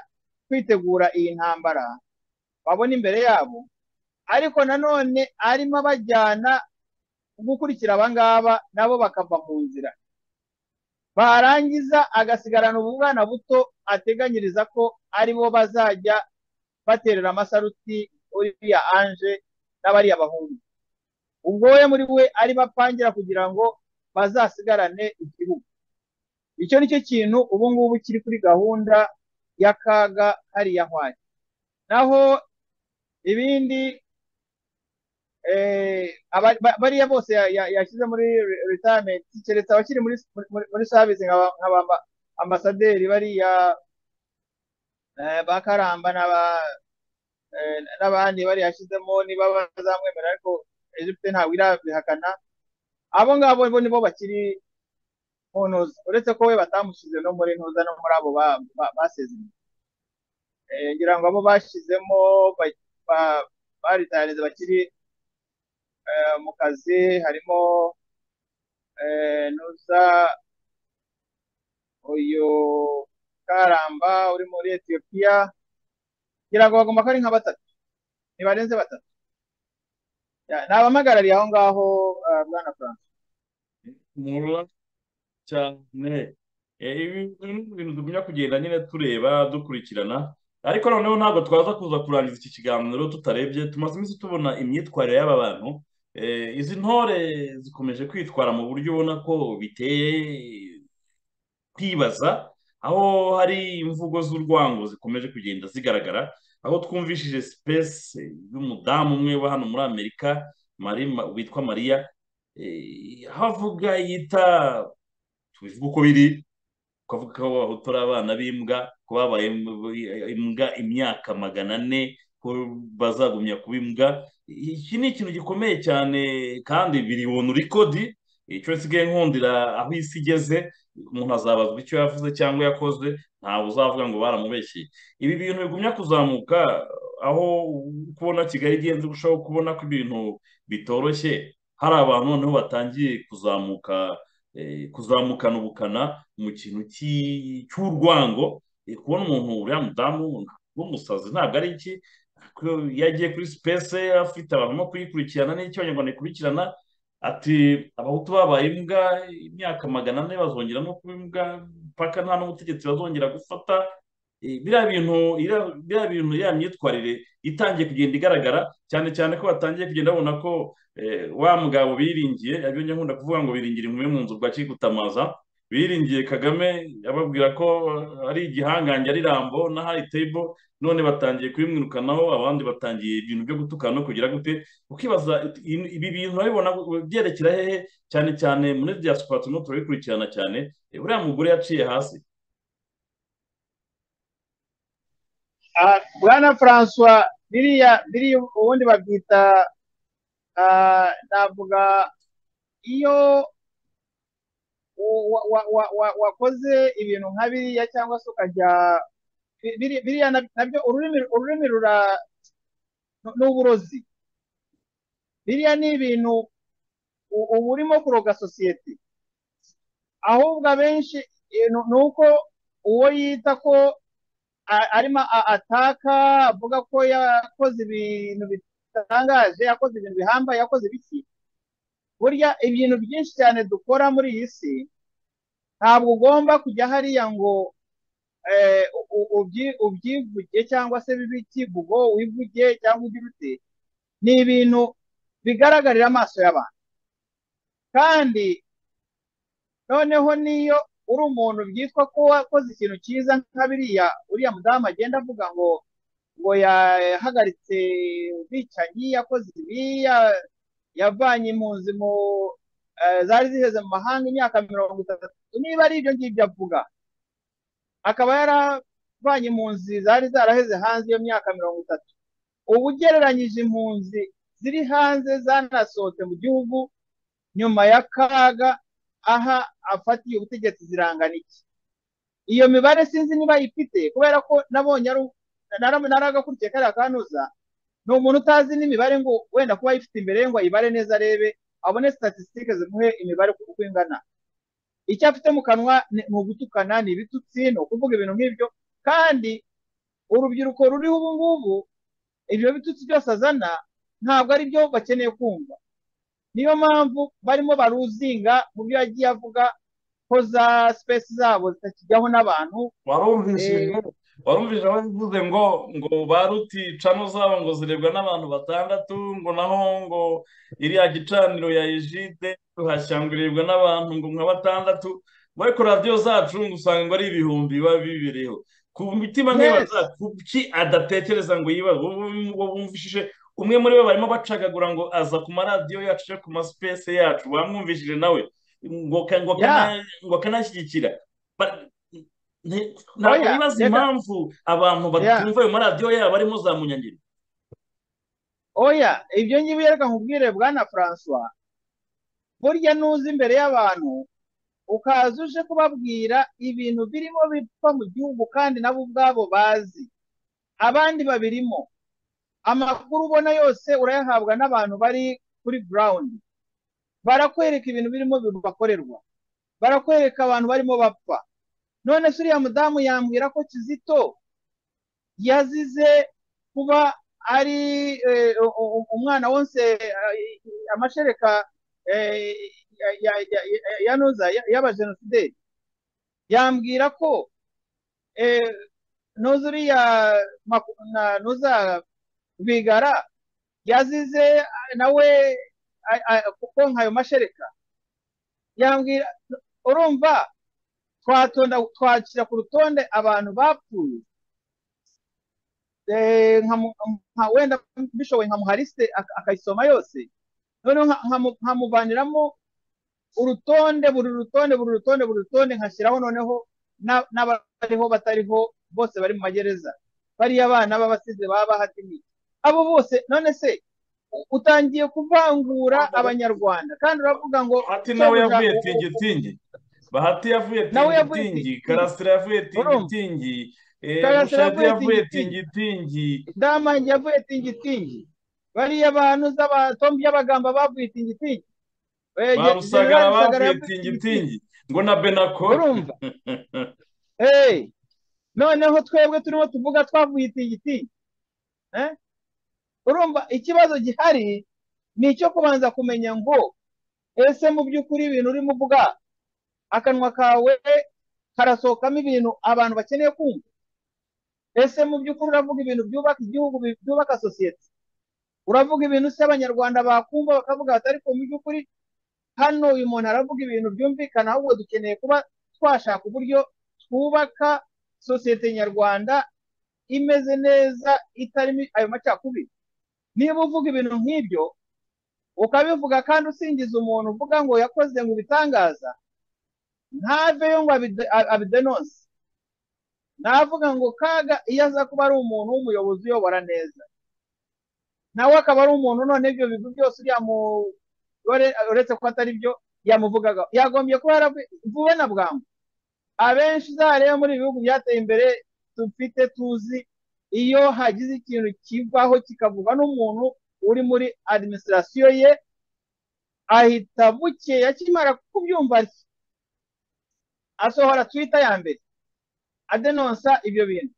kwitegura iyi ntambara babona imbere yabo ariko nanone arimo abajyana gukurikira abangaba nabo bakava mu nzira barangiza agasigarana ubwana buto ateganyiriza ko aribo bazajya baterera amasaruti uriya anje n'abariya bahungu ubwo we muri we ari bapangira kugira ngo bazasigarane igihugu icyo ni cyo kintu ubu ngubu kiri kuri gahunda y'akaga hariya hwari naho ibindi bariya bose yashyize muri retirementi keretse abakiri muri savisi nka ambasaderi bariya bakaramba n'abandi bariya yashyizemo niba bazamwemerera ariko Egypte ntabwo irabihakana abo ngabo bo nibo bakiri mu ntuza uretse ko we batamushyize no muri ntuza no muri abo basezeranye ngira ngo abo bashyizemo baritariza bakiri mu kazi harimo nuza uyu karamba uri muri etiyopiya ngira ngo bagomba ko ari nka batatu ntibarenze batatu nabahagarariye aho ngaho bwana furanse nkura cyane ibintu tugumya kugenda nyine tureba dukurikirana ariko noneho ntabwo twaza kuza kurangiza iki kiganiro tutarebye tumaze iminsi tubona imyitwarire y'aba bantu izi ntore zikomeje kwitwara mu buryo ubona ko biteye kwibaza aho hari imvugo z'urwango zikomeje kugenda zigaragara aho twumvishije sipesi y'umudamu umwe wa hano muri amerika witwa mariya havuga yita tubivuga uko biri twavuga ko abahutu ari abana b'imbwa ko babaye imbwa imyaka magana ane ko bazagumya kuba imbwa iki ni ikintu gikomeye cyane kandi biri wona urikodi icyo nsigaye nkundira aho isi igeze umuntu azabazwa icyo yavuze cyangwa yakoze ntabwo uzavuga ngo baramubeshye ibi bintu bigumya kuzamuka aho kubona kigali igenze urushaho kubona ko ibintu bitoroshye hari abantu noneho batangiye kuzamuka kuzamukana ubukana mu kintu cy'urwango kubona umuntu uriya mudamu w'umusazi ntabwo ari iki yagiye kuri sipesi afite abantu bo kuyikurikirana n'icyo abanyarwanda ikurikirana ati abahutu babaye imbwa imyaka magana ane bazongera no kuba imbwa mpaka nta n'ubutegetsi bazongera gufata biriya bintu biriya bintu ya myitwarire itangiye kugenda igaragara cyane cyane ko batangiye kugenda babona ko wa mugabo biringiye yabyo nkunda kuvuga ngo biringira inkumi mu nzu bwa kigutamaza biringiye kagame ababwira ko ari igihangange ari rambo na hayi tebo none batangiye kubimwirukanaho abandi batangiye ibintu byo gutukana no kugira gute ukibaza ibi bintu urabibona byerekera hehe cyane cyane muri diaspora turimo turabikurikirana cyane buriya mugore yaciye hasi bwana francois biriya biriya ubundi babyita navuga iyo wakoze ibintu nka biriya cyangwa se ukajya biriya nabyo ururimi rura n'uburozi biriya ni ibintu uba urimo kuroga sosiyete ahubwo abenshi ni uko uwo yita ko arimo ataka avuga ko yakoze ibintu bitangaje yakoze ibintu bihambaye yakoze ibiki burya ibintu byinshi cyane dukora muri iyi si ntabwo ugomba kujya hariya ngo ubyivuge cyangwa se bibe ikivugo wivuge cyangwa ugire ute ni ibintu bigaragarira amaso y'abantu kandi noneho niyo uri umuntu byitwa ko wakoze ikintu cyiza nka biriya uriya mudamu agenda avuga ngo ngo yahagaritse ubwicanyi yakoze ibi yavanye impunzi mu zari ziheze mu mahanga imyaka mirongo itatu niba ari ibyo ngibyo avuga akaba yaravanye impunzi zari zaraheze hanze iyo myaka mirongo itatu ubu ugereranyije impunzi ziri hanze zanasohotse mu gihugu nyuma y'akaga aha afatiye ubutegetsi zirangana iki iyo mibare sinzi niba yifite kubera ko nabonye naragakurikiye kariya kanuza ni umuntu utazi n'imibare ngo wenda kuba ayifite imbere ye ngo ayibare neza arebe abone statisitike zimuhe imibare uko ingana icyo afite mu kanwa ni ugutukana ni ibitutsi ni ukuvuga ibintu nk'ibyo kandi urubyiruko ruriho ubu ngubu ibyo bitutsi byose azana ntabwo ari byo bakeneye kumva niyo mpamvu barimo baruzinga mu byo yagiye avuga ko za sipesi zabo zitakijyaho n'abantu warumvise abavuze ngo ngo baruti cano zabo ngo zirebwa n'abantu batandatu ngo naho ngo iriya gicaniro ya ejide tuhashyanguririrwa n'abantu ngo nka batandatu bari ku radiyo zacu ngo usanga ngo ari ibihumbi biba bibereyeho ku mitima ntibaza kuki adatekereza ngo yibaze wumvishije umwe muri bo barimo bacagagura ngo aza ku maradiyo yacu ku masipesi yacu bamwumvishije nawe ngo akanashyigikira ntabwo bibaza impamvu abantu batumva ayo maradiyo yabo arimo za munyangiro oya ibyo ngibyo reka nkubwire bwana francois burya nuza imbere y'abantu ukaza uje kubabwira ibintu birimo bipfa mu gihugu kandi nabo ubwabo bazi abandi babirimo amakuru ubona yose urayahabwa n'abantu bari kuri gurawundi barakwereka ibintu birimo bibakorerwa barakwereka abantu barimo bapfa none se uriya mudamu yambwira ko kizito yazize kuba ari umwana wese amashereka yanoza y'abajenosideri yambwira ko noza uriya noza bigara yazize nawe konka ayo mashereka yambwira urumva twatonda twakira ku rutonde abantu bapfuye wenda mbishoboye nkamuha lisite akayisoma yose noneho nkamuvaniramo urutonde buri rutonde buri rutonde buri rutonde nkashyiraho noneho n'abariho batariho bose bari mu magereza bariya bana b'abasize baba bahatimiye abo bose none se utangiye kuvangura abanyarwanda kandi uravuga ngo bahati nawe yavuye tingitingi bahati yavuye tingitingi karasira yavuye tingitingi mushati yavuye tingitingi damange yavuye tingitingi bariya bantu z'abatombi y'abagamba bavuye tingitingi barusagara bavuye tingitingi ngo na benako urumva noneho twebwe turimo tuvuga twavuye tingitingi urumva ikibazo gihari ni icyo kubanza kumenya ngo ese mu by'ukuri ibintu urimo uvuga akanwa kawe karasohokamo ibintu abantu bakeneye kumva ese mu by'ukuri uravuga ibintu byubaka igihugu byubaka sosiyete uravuga ibintu se abanyarwanda bakumva bakavuga batari mu by'ukuri hano uyu muntu aravuga ibintu byumvikana ahubwo dukeneye kuba twashaka uburyo twubaka sosiyete nyarwanda imeze neza itarimo ayo macakubiri niba uvuga ibintu nk'ibyo ukabivuga kandi usingiza umuntu uvuga ngo yakoze ngo ubitangaza ntaveyo ngo abidenonse navuga ngo kaga iyo aza kuba ari umuntu w'umuyobozi uyobora neza nawe akaba ari umuntu none ibyo bintu byose uriya uretse ko atari byo yamuvugaga yagombye kuba yaravuwe na bwangu abenshi uzareba muri ibi bihugu byateye imbere dufite tuzi iyo hagize ikintu kivaho kikavugwa n'umuntu uri muri adiminisitirasiyo ye ahita bukeya akimara kubyumva asohora twita ya mbere adenonsa ibyo bintu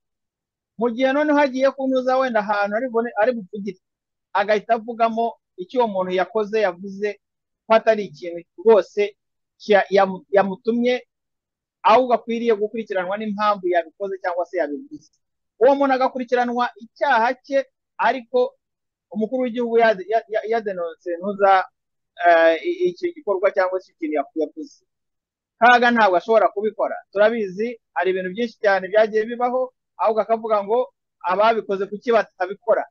mu gihe noneho agiye kunyuza wenda ahantu ari bupfugire agahita avugamo icyo uwo muntu yakoze yavuze ko atari ikintu rwose yamutumye ahubwo akwiriye gukurikiranwa n'impamvu yabikoze cyangwa se yabivuze uwo muntu agakurikiranwa icyaha cye ariko umukuru w'igihugu yadenonse ntuza iki gikorwa cyangwa se ikintu yavuze kaga ntabwo ashobora kubikora turabizi hari ibintu byinshi cyane byagiye bibaho ahubwo akavuga ngo ababikoze kuki batabikora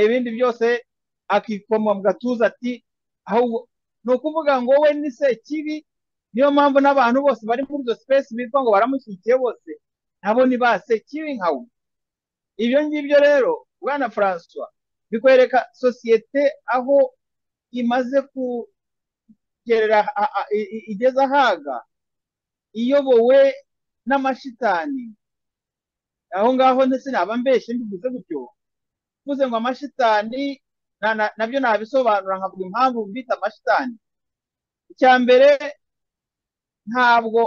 ibindi byose akikoma mu gatuza ati ahubwo ni ukuvuga ngo we ni kibi niyo mpamvu n'abantu bose bari muri izo sipesi bitwa ngo baramushyigikiye bose nabo ni ba kibi nka we ibyo ngibyo rero bwana francois bikwereka sosiyete aho imaze kugerera igeze ahaga iyobowe n'amashitani aho ngaho ndetse naba mbeshye mbivuze gutyo mvuze ngo amashitani nabyo nabisobanura nkavuga impamvu bita amashitani icya mbere ntabwo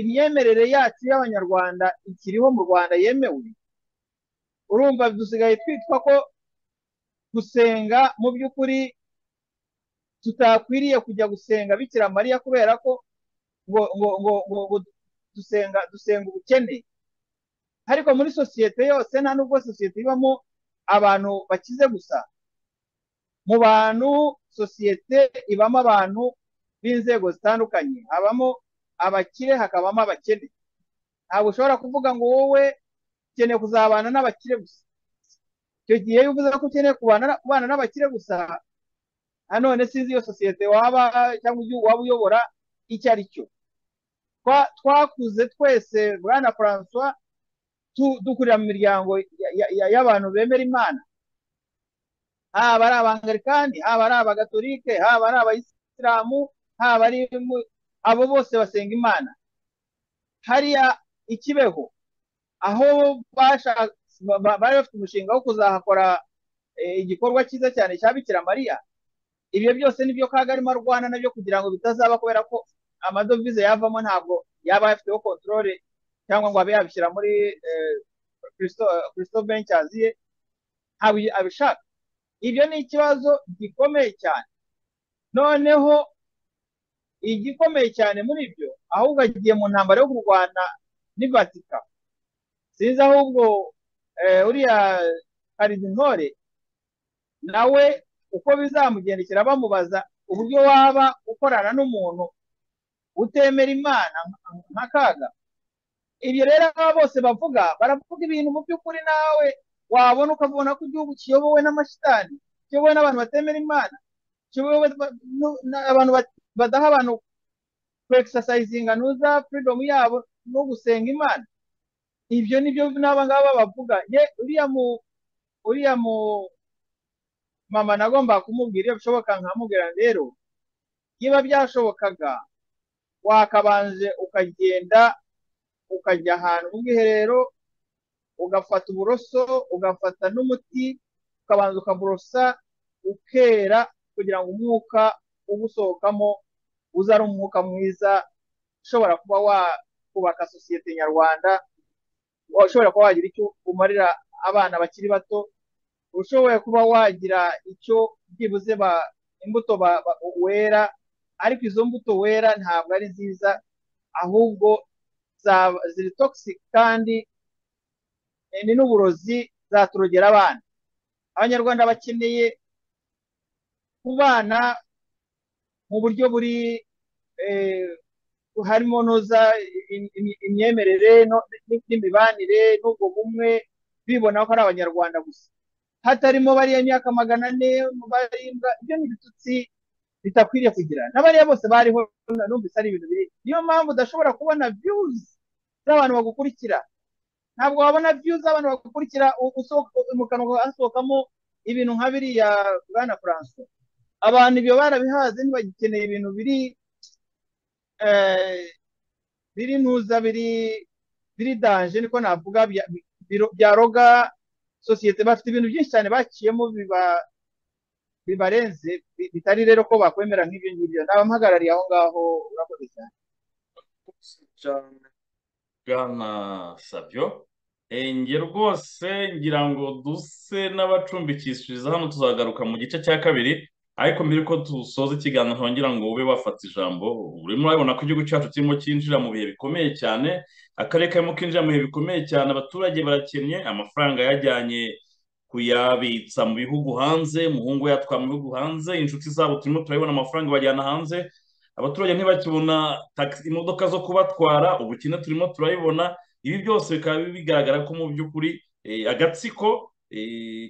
imyemerere yacu y'abanyarwanda ikiriho mu rwanda yemewe urumva dusigaye twitwa ko gusenga mu by'ukuri tutakwiriye kujya gusenga bikira mariya kubera ko ngo ngo ngo dusenga dusenga ubukene ariko muri sosiyete yose nta nubwo sosiyete ibamo abantu bakize gusa mu bantu sosiyete ibamo abantu b'inzego zitandukanye habamo abakire hakabamo abakene ntabwo ushobora kuvuga ngo wowe ukeneye kuzabana n'abakire gusa icyo gihe iyo uvuze ko ukeneye kubana n'abakire gusa nanone sinzi iyo sosiyete waba cyangwa igihugu waba uyobora icyo ari cyo twakuze twese bwana francois dukurira mu miryango y'abantu bemera imana haba ari abangalikani haba ari abagatolike haba ari abayisilamu haba ari abo bose basenga imana hariya ikibeho aho bari bafite umushinga wo kuzahakora igikorwa cyiza cyane cya bikira mariya ibyo byose nibyo kaga arimo arwana nabyo kugira ngo bitazaba kubera ko amadovize yavamo ntabwo yaba ayafiteho kontorore cyangwa ngo abe yabishyira muri kirisito bencazi ye ntabwo abishaka ibyo ni ikibazo gikomeye cyane noneho igikomeye cyane muri byo ahubwo agiye mu ntambaro yo kurwana n'ivatika sinzi ahubwo uriya karidinore nawe uko bizamugendekera bamubaza uburyo waba ukorana n'umuntu utemera imana nka kaga ibyo rero aba bose bavuga baravuga ibintu mu by'ukuri nawe wabona ukabona ko igihugu kiyobowe n'amashitani kiyobowe n'abantu batemera imana kiyobowe abantu badaha abantu kwegisasayizinga nuza furidomu yabo no gusenga imana ibyo nibyo n'aba ngaba bavuga ye uriya mu uriya mu mama nagomba kumubwira iyo bishoboka nkamubwira rero niba byashobokaga wakabanje ukagenda ukajya ahantu mu bwiherero ugafata uburoso ugafata n'umuti ukabanza ukaborosa ukera kugira ngo umwuka ugusohokamo uze ari umwuka mwiza ushobora kuba wakubaka sosiyete nyarwanda ushobora kuba wagira icyo umarira abana bakiri bato ushoboye kuba wagira icyo byibuze imbuto wera ariko izo mbuto wera ntabwo ari nziza ahubwo ziri toxic kandi ni n'uburozi zaturogera abana abanyarwanda bakeneye kubana mu buryo buri harimo noza imyemerere n'imibanire n'ubwo bumwe bibona ko ari abanyarwanda gusa hatarimo bariya myaka magana ane barindwa ibyo ni ibitutsi bitakwiriye kugira na bariya bose bariho numvise ari ibintu biri niyo mpamvu udashobora kubona viyuzi z'abantu bagukurikira ntabwo wabona viyuzi z'abantu bagukurikira mu kanwa hasohokamo ibintu nka biriya bwana furanso abantu ibyo barabihaze ntibagikeneye ibintu biri biri ntuza biri biri danje niko navuga byaroga sosiyete bafite ibintu byinshi cyane bakiyemo bibarenze bitari rero ko bakwemera nk'ibyo ngibyo naba mpagarariye aho ngaho urakoze cyane bwana sabyo njye rwose ngira ngo duse n'abacumbikishiriza hano tuzagaruka mu gice cya kabiri ariko mbere ko dusoza ikiganiro ngira ngo ube wafata ijambo urimo urabona ko igihugu cyacu kirimo cyinjira mu bihe bikomeye cyane akarere karimo kinjira mu bihe bikomeye cyane abaturage barakennye amafaranga yajyanye kuyabitsa mu bihugu hanze umuhungu yatwara mu bihugu hanze inshuti zabo turimo turabibona amafaranga bajyana hanze abaturage ntibakibona imodoka zo kubatwara ubukene turimo turabibona ibi byose bikaba bigaragara ko mu by'ukuri agatsiko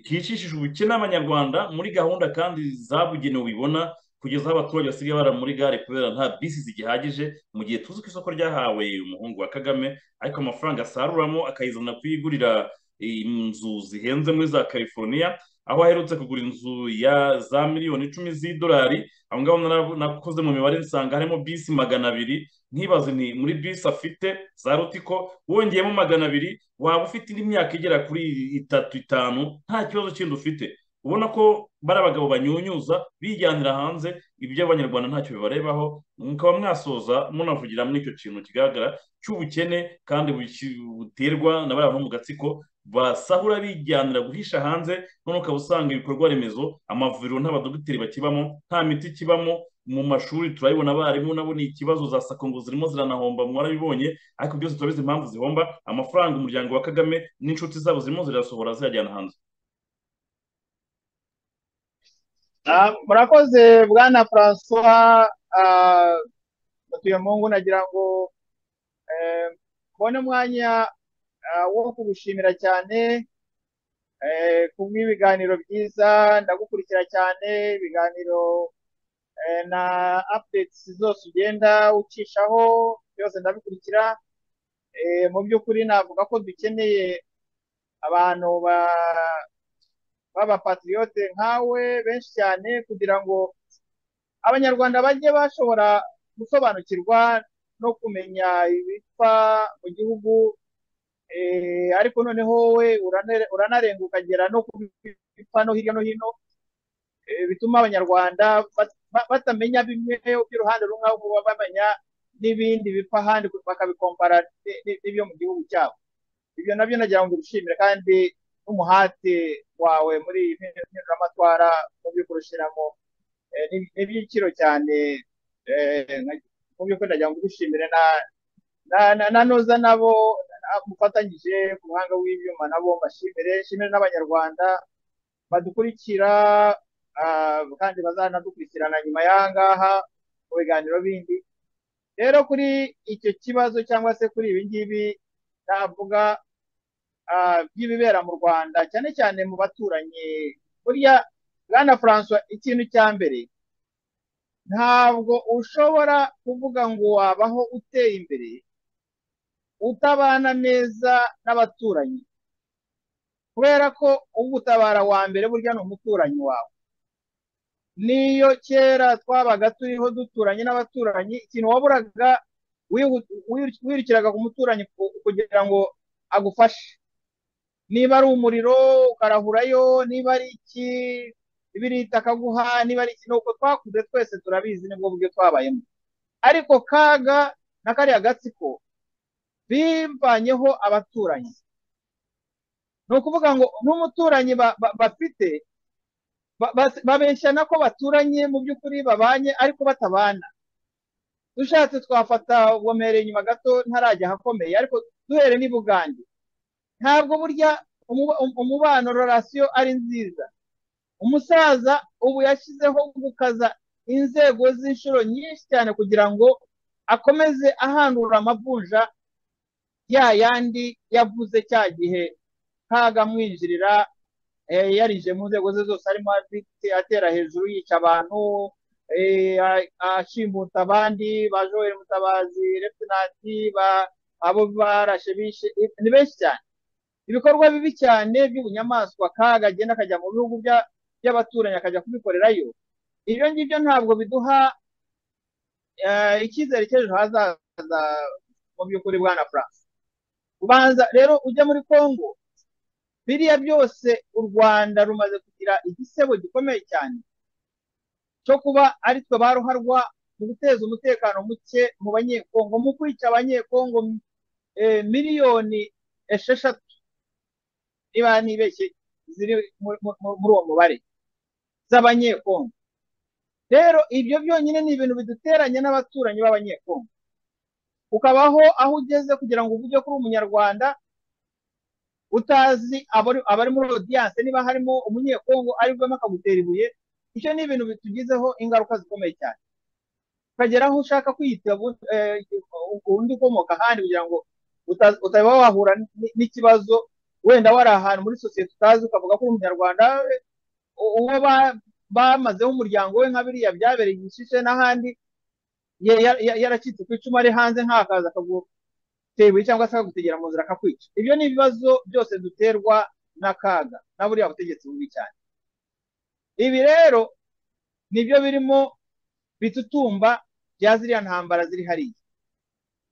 kicishije ubukene abanyarwanda muri gahunda kandi zabugenewe ubibona kugeza aho abaturage basigaye bara muri gare kubera nta bisi zigihagije mu gihe tuzi ko isoko ryahawe umuhungu wa kagame ariko amafaranga asaruramo akayizana kuyigurira inzu zihenze muri za california aho aherutse kugura inzu ya za miliyoni icumi z'idolari aho ngaho nakoze mu mibare nsanga harimo bisi magana abiri ntibaze ni muri bisi afite za rutiko wongeyemo magana abiri waba ufite indi myaka igera kuri itatu itanu nta kibazo kindi ufite ubona ko bari abagabo banyunyuza bijyanira hanze ibyo abanyarwanda ntacyo bibarebaho mukaba mwasoza munavugira muri icyo kintu kigaragara cy'ubukene kandi buterwa na bariya bantu mu gatsiko basahura bijyanira guhisha hanze noneho ukaba usanga ibikorwa remezo amavuriro n'abadogiteri bakibamo nta miti ikibamo mu mashuri turabibona abarimu nabo ni ikibazo za sako ngo zirimo ziranahomba mwarabibonye ariko byose turabizi impamvu zihomba amafaranga umuryango wa kagame n'inshuti zabo zirimo zirasohora ziyajyana hanze murakoze bwana francois batuye mu ngo nagira ngo mbone umwanya wo kugushimira cyane bw'ibiganiro byiza ndagukurikira cyane ibiganiro na updates zose ugenda ucishaho byose ndabikurikira mu by'ukuri navuga ko dukeneye abantu ba b'abapatiriyote nkawe benshi cyane kugira ngo abanyarwanda bajye bashobora gusobanukirwa no kumenya ibipfa mu gihugu ariko noneho wowe uranarenga ukagera no ku bipano hirya no hino bituma abanyarwanda batamenya bimwe by'uruhande rumwe ahubwo baba bamenya n'ibindi bipfa ahandi bakabikompara n'ibyo mu gihugu cyabo ibyo nabyo nagira ngo mbishimire kandi n'umuhate wawe muri impinduramatwara mu by'ukuri ushyiramo ni iby'igiciro cyane mu by'ukuri nagira ngo mbishimire nanoza nabo mufatanyije ku muhanga w'ibyuma nabo mbashimire nshimire n'abanyarwanda badukurikira kandi bazanadukurikirana nyuma y'aha ngaha mu biganiro bindi rero kuri icyo kibazo cyangwa se kuri ibi ngibi navuga by'ibibera mu rwanda cyane cyane mu baturanyi burya bwana francois ikintu cya mbere ntabwo ushobora kuvuga ngo wabaho uteye imbere utabana neza n'abaturanyi kubera ko ugutabara wa mbere burya ni umuturanyi wawe niyo kera twabaga turiho duturanye n'abaturanyi ikintu waburaga wirukiraga ku muturanyi kugira ngo agufashe niba ari umuriro ukarahurayo niba ari iki ibirita akaguha niba ari iki nuko twakuze twese turabizi nibwo buryo twabayemo ariko kaga na kariya gatsiko bivanyeho abaturanyi ni ukuvuga ngo n'umuturanyi bafite babeshyana ko baturanye mu by'ukuri babanye ariko batabana dushatse twafata ubomere inyuma gato ntarajya ahakomeye ariko duhere n'ibugande ntabwo burya umubano rorasiyo ari nziza umusaza ubu yashyizeho gukaza inzego z'inshuro nyinshi cyane kugira ngo akomeze ahandura amavunja ya yandi yavuze cya gihe ntagamwinjirira yarije mu nzego ze zose arimo atera hejuru yica abantu ashimbuta abandi ba joel mutabazi refinanti abo barashe bishe ni benshi cyane ibikorwa bibi cyane by'ubunyamaswa kaga agenda akajya mu bihugu by'abaturanyi akajya kubikorerayo ibyo ngibyo ntabwo biduha icyizere cy'ejo hazaza mu by'ukuri bwa na france ubanza rero ujya muri congo biriya byose u rwanda rumaze kugira igisebo gikomeye cyane cyo kuba ari twe baruharwa mu guteza umutekano muke mu banyekongo mu kwica abanyekongo miliyoni esheshatu niba nibeshye ziri muri uwo mubare z'abanyekongo rero ibyo byonyine ni ibintu biduteranya n'abaturanyi b'abanyekongo ukabaho aho ugeze kugira ngo uvuge kuri umunyarwanda utazi abari muri odiyanse niba harimo umunyekongo aribwemo akagutera ibuye icyo ni ibintu bitugizeho ingaruka zikomeye cyane ukagera aho ushaka kwiyita undi ukomoka ahandi kugira ngo utaba wahura n'ikibazo wenda wari ahantu muri sosiyete utazi ukavuga ko uri umunyarwanda uwo bamazeho umuryango we nka biriya byabereye igishishe n'ahandi yaracitse ku icumu ari hanze nk'akaza akaguru tewe cyangwa se akagutegera mu nzira akakwica ibyo ni ibibazo byose duterwa n'akaga na buriya butegetsi bubi cyane ibi rero nibyo birimo bitutumba bya ziriya ntambara ziri hariya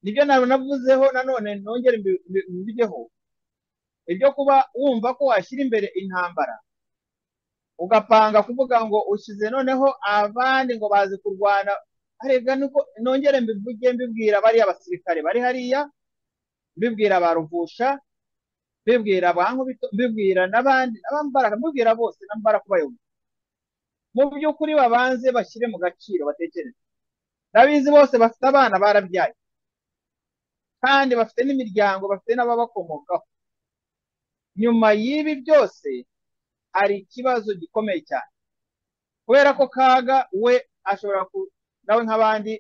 nibyo navuzeho nanone nongere mbijyeho ibyo kuba wumva ko washyira imbere intambara ugapanga kuvuga ngo ushyize noneho abandi ngo bazi kurwana harebwa nuko nongere mbivuge mbibwira bariya basirikare bari hariya mbibwira ba ruvusha mbibwira ba nkubito mbibwira n'abandi n'abambaraga mbibwira bose n'ambara kubayobora mu by'ukuri babanze bashyire mu gaciro batekereze ndabizi bose bafite abana barabyaye kandi bafite n'imiryango bafite n'ababakomokaho nyuma y'ibi byose hari ikibazo gikomeye cyane kubera ko kaga we ashobora nawe nk'abandi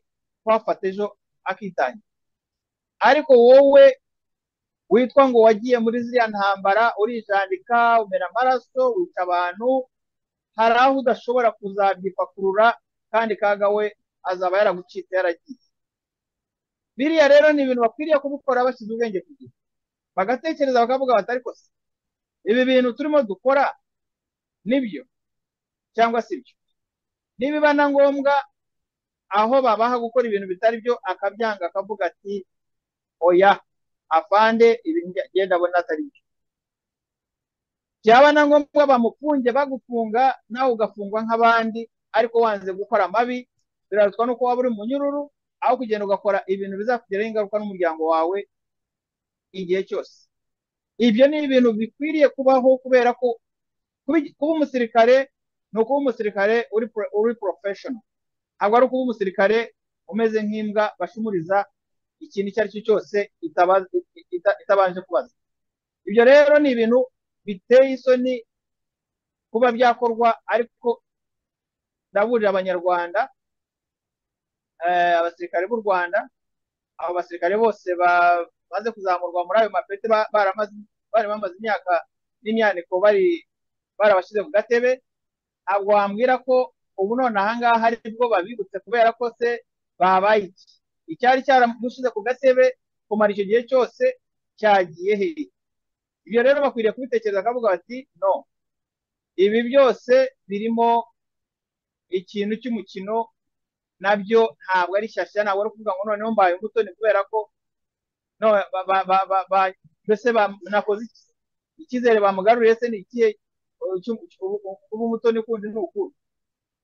kuhafata ejo akitangira ariko wowe witwa ngo wagiye muri ziriya ntambara urijandika umera amaraso wica abantu hari aho udashobora kuzabyipakurura kandi kaga we azaba yaragucitse yaragiye biriya rero ni ibintu bakwiriye kubikora bashyize ubwenge ku gihe bagatekereza bakavuga bati ariko se ibi bintu turimo dukora nibyo cyangwa si byo nibiba na ngombwa aho babaha gukora ibintu bitari byo akabyanga akavuga ati oya afande ibintu ngenda abona atari byo byaba na ngombwa bamufunge bagufunga nawe ugafungwa nk'abandi ariko wanze gukora amabi birarushwa n'uko waba uri munyururu aho kugenda ugakora ibintu bizakugiraho ingaruka n'umuryango wawe igihe cyose ibyo ni ibintu bikwiriye kubaho kubera ko kuba umusirikare ni ukuba umusirikare uri porofeshono ntabwo ari ukuba umusirikare umeze nk'imbwa bashumuriza ikintu icyo ari cyo cyose itabanje kubaza ibyo rero ni ibintu biteye isoni kuba byakorwa ariko ndaburira abanyarwanda abasirikare b'u rwanda abo basirikare bose bamaze kuzamurwa muri ayo mapeti bari bamaze imyaka n'imyaniko bari barabashyize ku gatebe ntabwo wambwira ko ubu none ahangaha ari bwo babibutse kubera ko se babaye iki icyari cyaragushyize ku gatebe kumara icyo gihe cyose cyagiye hehe ibyo rero bakwiriye kubitekereza bakavuga bati no ibi byose birimo ikintu cy'umukino nabyo ntabwo ari shyashya ntabwo ari ukuvuga ngo noneho mbaye imbuto ni kubera ko mbese nakoze icyizere bamugaruriye se ni ikihe kuba umutoni kundi ni ukuri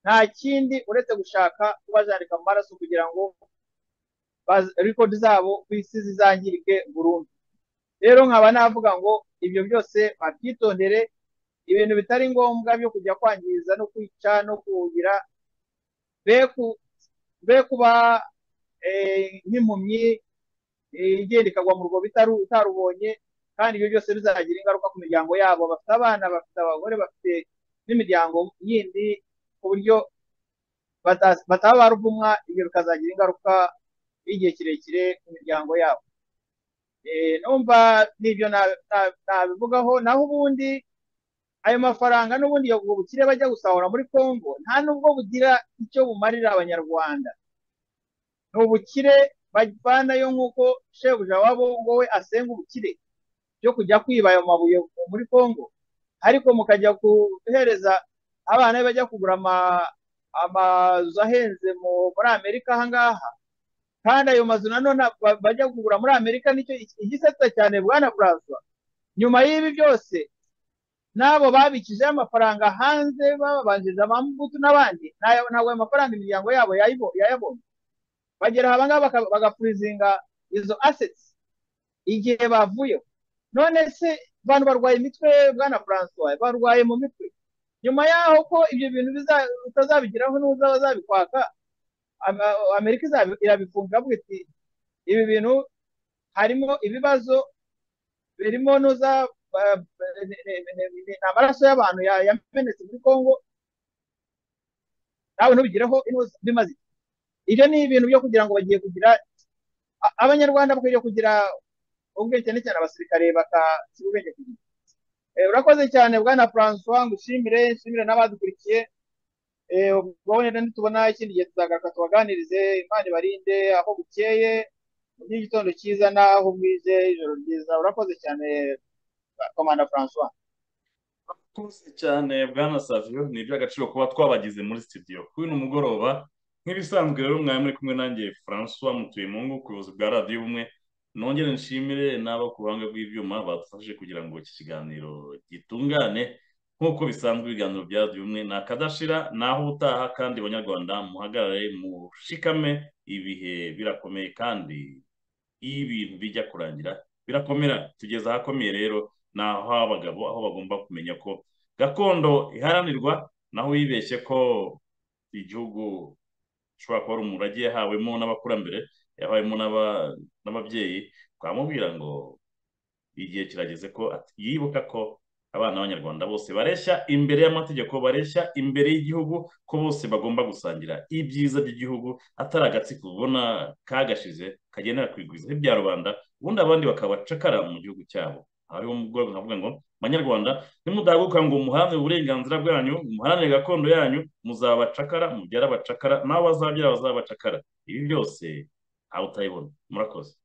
nta kindi uretse gushaka kubajandika mu maraso kugira ngo rekodi zabo ku isi zizangirike burundu rero nkaba navuga ngo ibyo byose babyitondere ibintu bitari ngombwa byo kujya kwangiza no kwica no kuwugira be kuba nk'impumyi igenda ikagwa mu rwobo itarubonye kandi ibyo byose bizagira ingaruka ku miryango yabo bafite abana bafite abagore bafite n'imiryango yindi ku buryo bataba baruvumwa ibyo bikazagira ingaruka y'igihe kirekire ku miryango yabo numva n'ibyo nabivugaho naho ubundi ayo mafaranga n'ubundi ubwo bukire bajya gusahura muri congo nta nubwo bugira icyo bumarira abanyarwanda ni ubukire bavanayo nk'uko shebuja wabo wowe asenga ubukire byo kujya kwiba ayo mabuye muri congo ariko mukajya guhereza abana be bajya kugura amazu ahenze muri amerika ahangaha kandi ayo mazu nanone bajya kugura muri amerika nicyo igisetsa cyane bwana buraza nyuma y'ibi byose n'abo babikijeho amafaranga hanze bababanjirije amambuto n'abandi ntabwo ayo mafaranga imiryango yabo yayabonye bagera aha ngaha bagapurizinga izo aseti igihe bavuyeho none se abantu barwaye imitwe bwana francois barwaye mu mitwe nyuma yaho ko ibyo bintu utazabigeraho n'uza bazabikwaka amerika irabifunga avuga iti ibi bintu harimo ibibazo birimo n'uza ni amaraso y'abantu yamenetse muri congo nawe ntubigireho bimaze ibyo ni ibintu byo kugira ngo bagiye kugira abanyarwanda bakwiriye kugira ubwenge cyane cyane abasirikare bakashyira ubwenge ku gihe urakoze cyane bwana francois ngushimire nshimire n'abadukurikiye ubwo wenda nitubona ikindi gihe tuzagaruka tubaganirize imana ibarinde aho bukeye mu gitondo cyiza n'aho bwije ijoro ryiza urakoze cyane komanda francois urakoze cyane bwana savio ni iby'agaciro kuba twabagize muri studio kuri uno mugoroba nk'ibisanzwe rero mwari muri kumwe nanjye francois mutuye mu ngo ubuyobozi bwa radiyo bumwe nongere nshimire n'abo ku ruhanga rw'ibyuma badufashe kugira ngo iki kiganiro gitungane nk'uko bisanzwe ibiganiro bya bimwe ni akadashira naho utaha kandi abanyarwanda muhagarare mushikame ibihe birakomeye kandi iyo ibintu bijya kurangira birakomera tugeze ahakomeye rero ni aho abagabo aho bagomba kumenya ko gakondo iharanirwa naho wibeshye ko igihugu gishobora kuba ari umurage yahawemo n'abakurambere yabayemo n'ababyeyi twamubwira ngo igihe kirageze ko yibuka ko abana b'abanyarwanda bose bareshya imbere y'amategeko bareshya imbere y'igihugu ko bose bagomba gusangira ibyiza by'igihugu atari agatsiko ubona kagashize kagendera kwigwizaho ibya rubanda ubundi abandi bakabacakara mu gihugu cyabo hariho umugore nkavuga ngo banyarwanda nimudahaguruka ngo muharanire uburenganzira bwanyu muharanire gakondo yanyu muzabacakara mubyara abacakara n'abo bazabyara bazabacakara ibi byose aho utayibona murakoze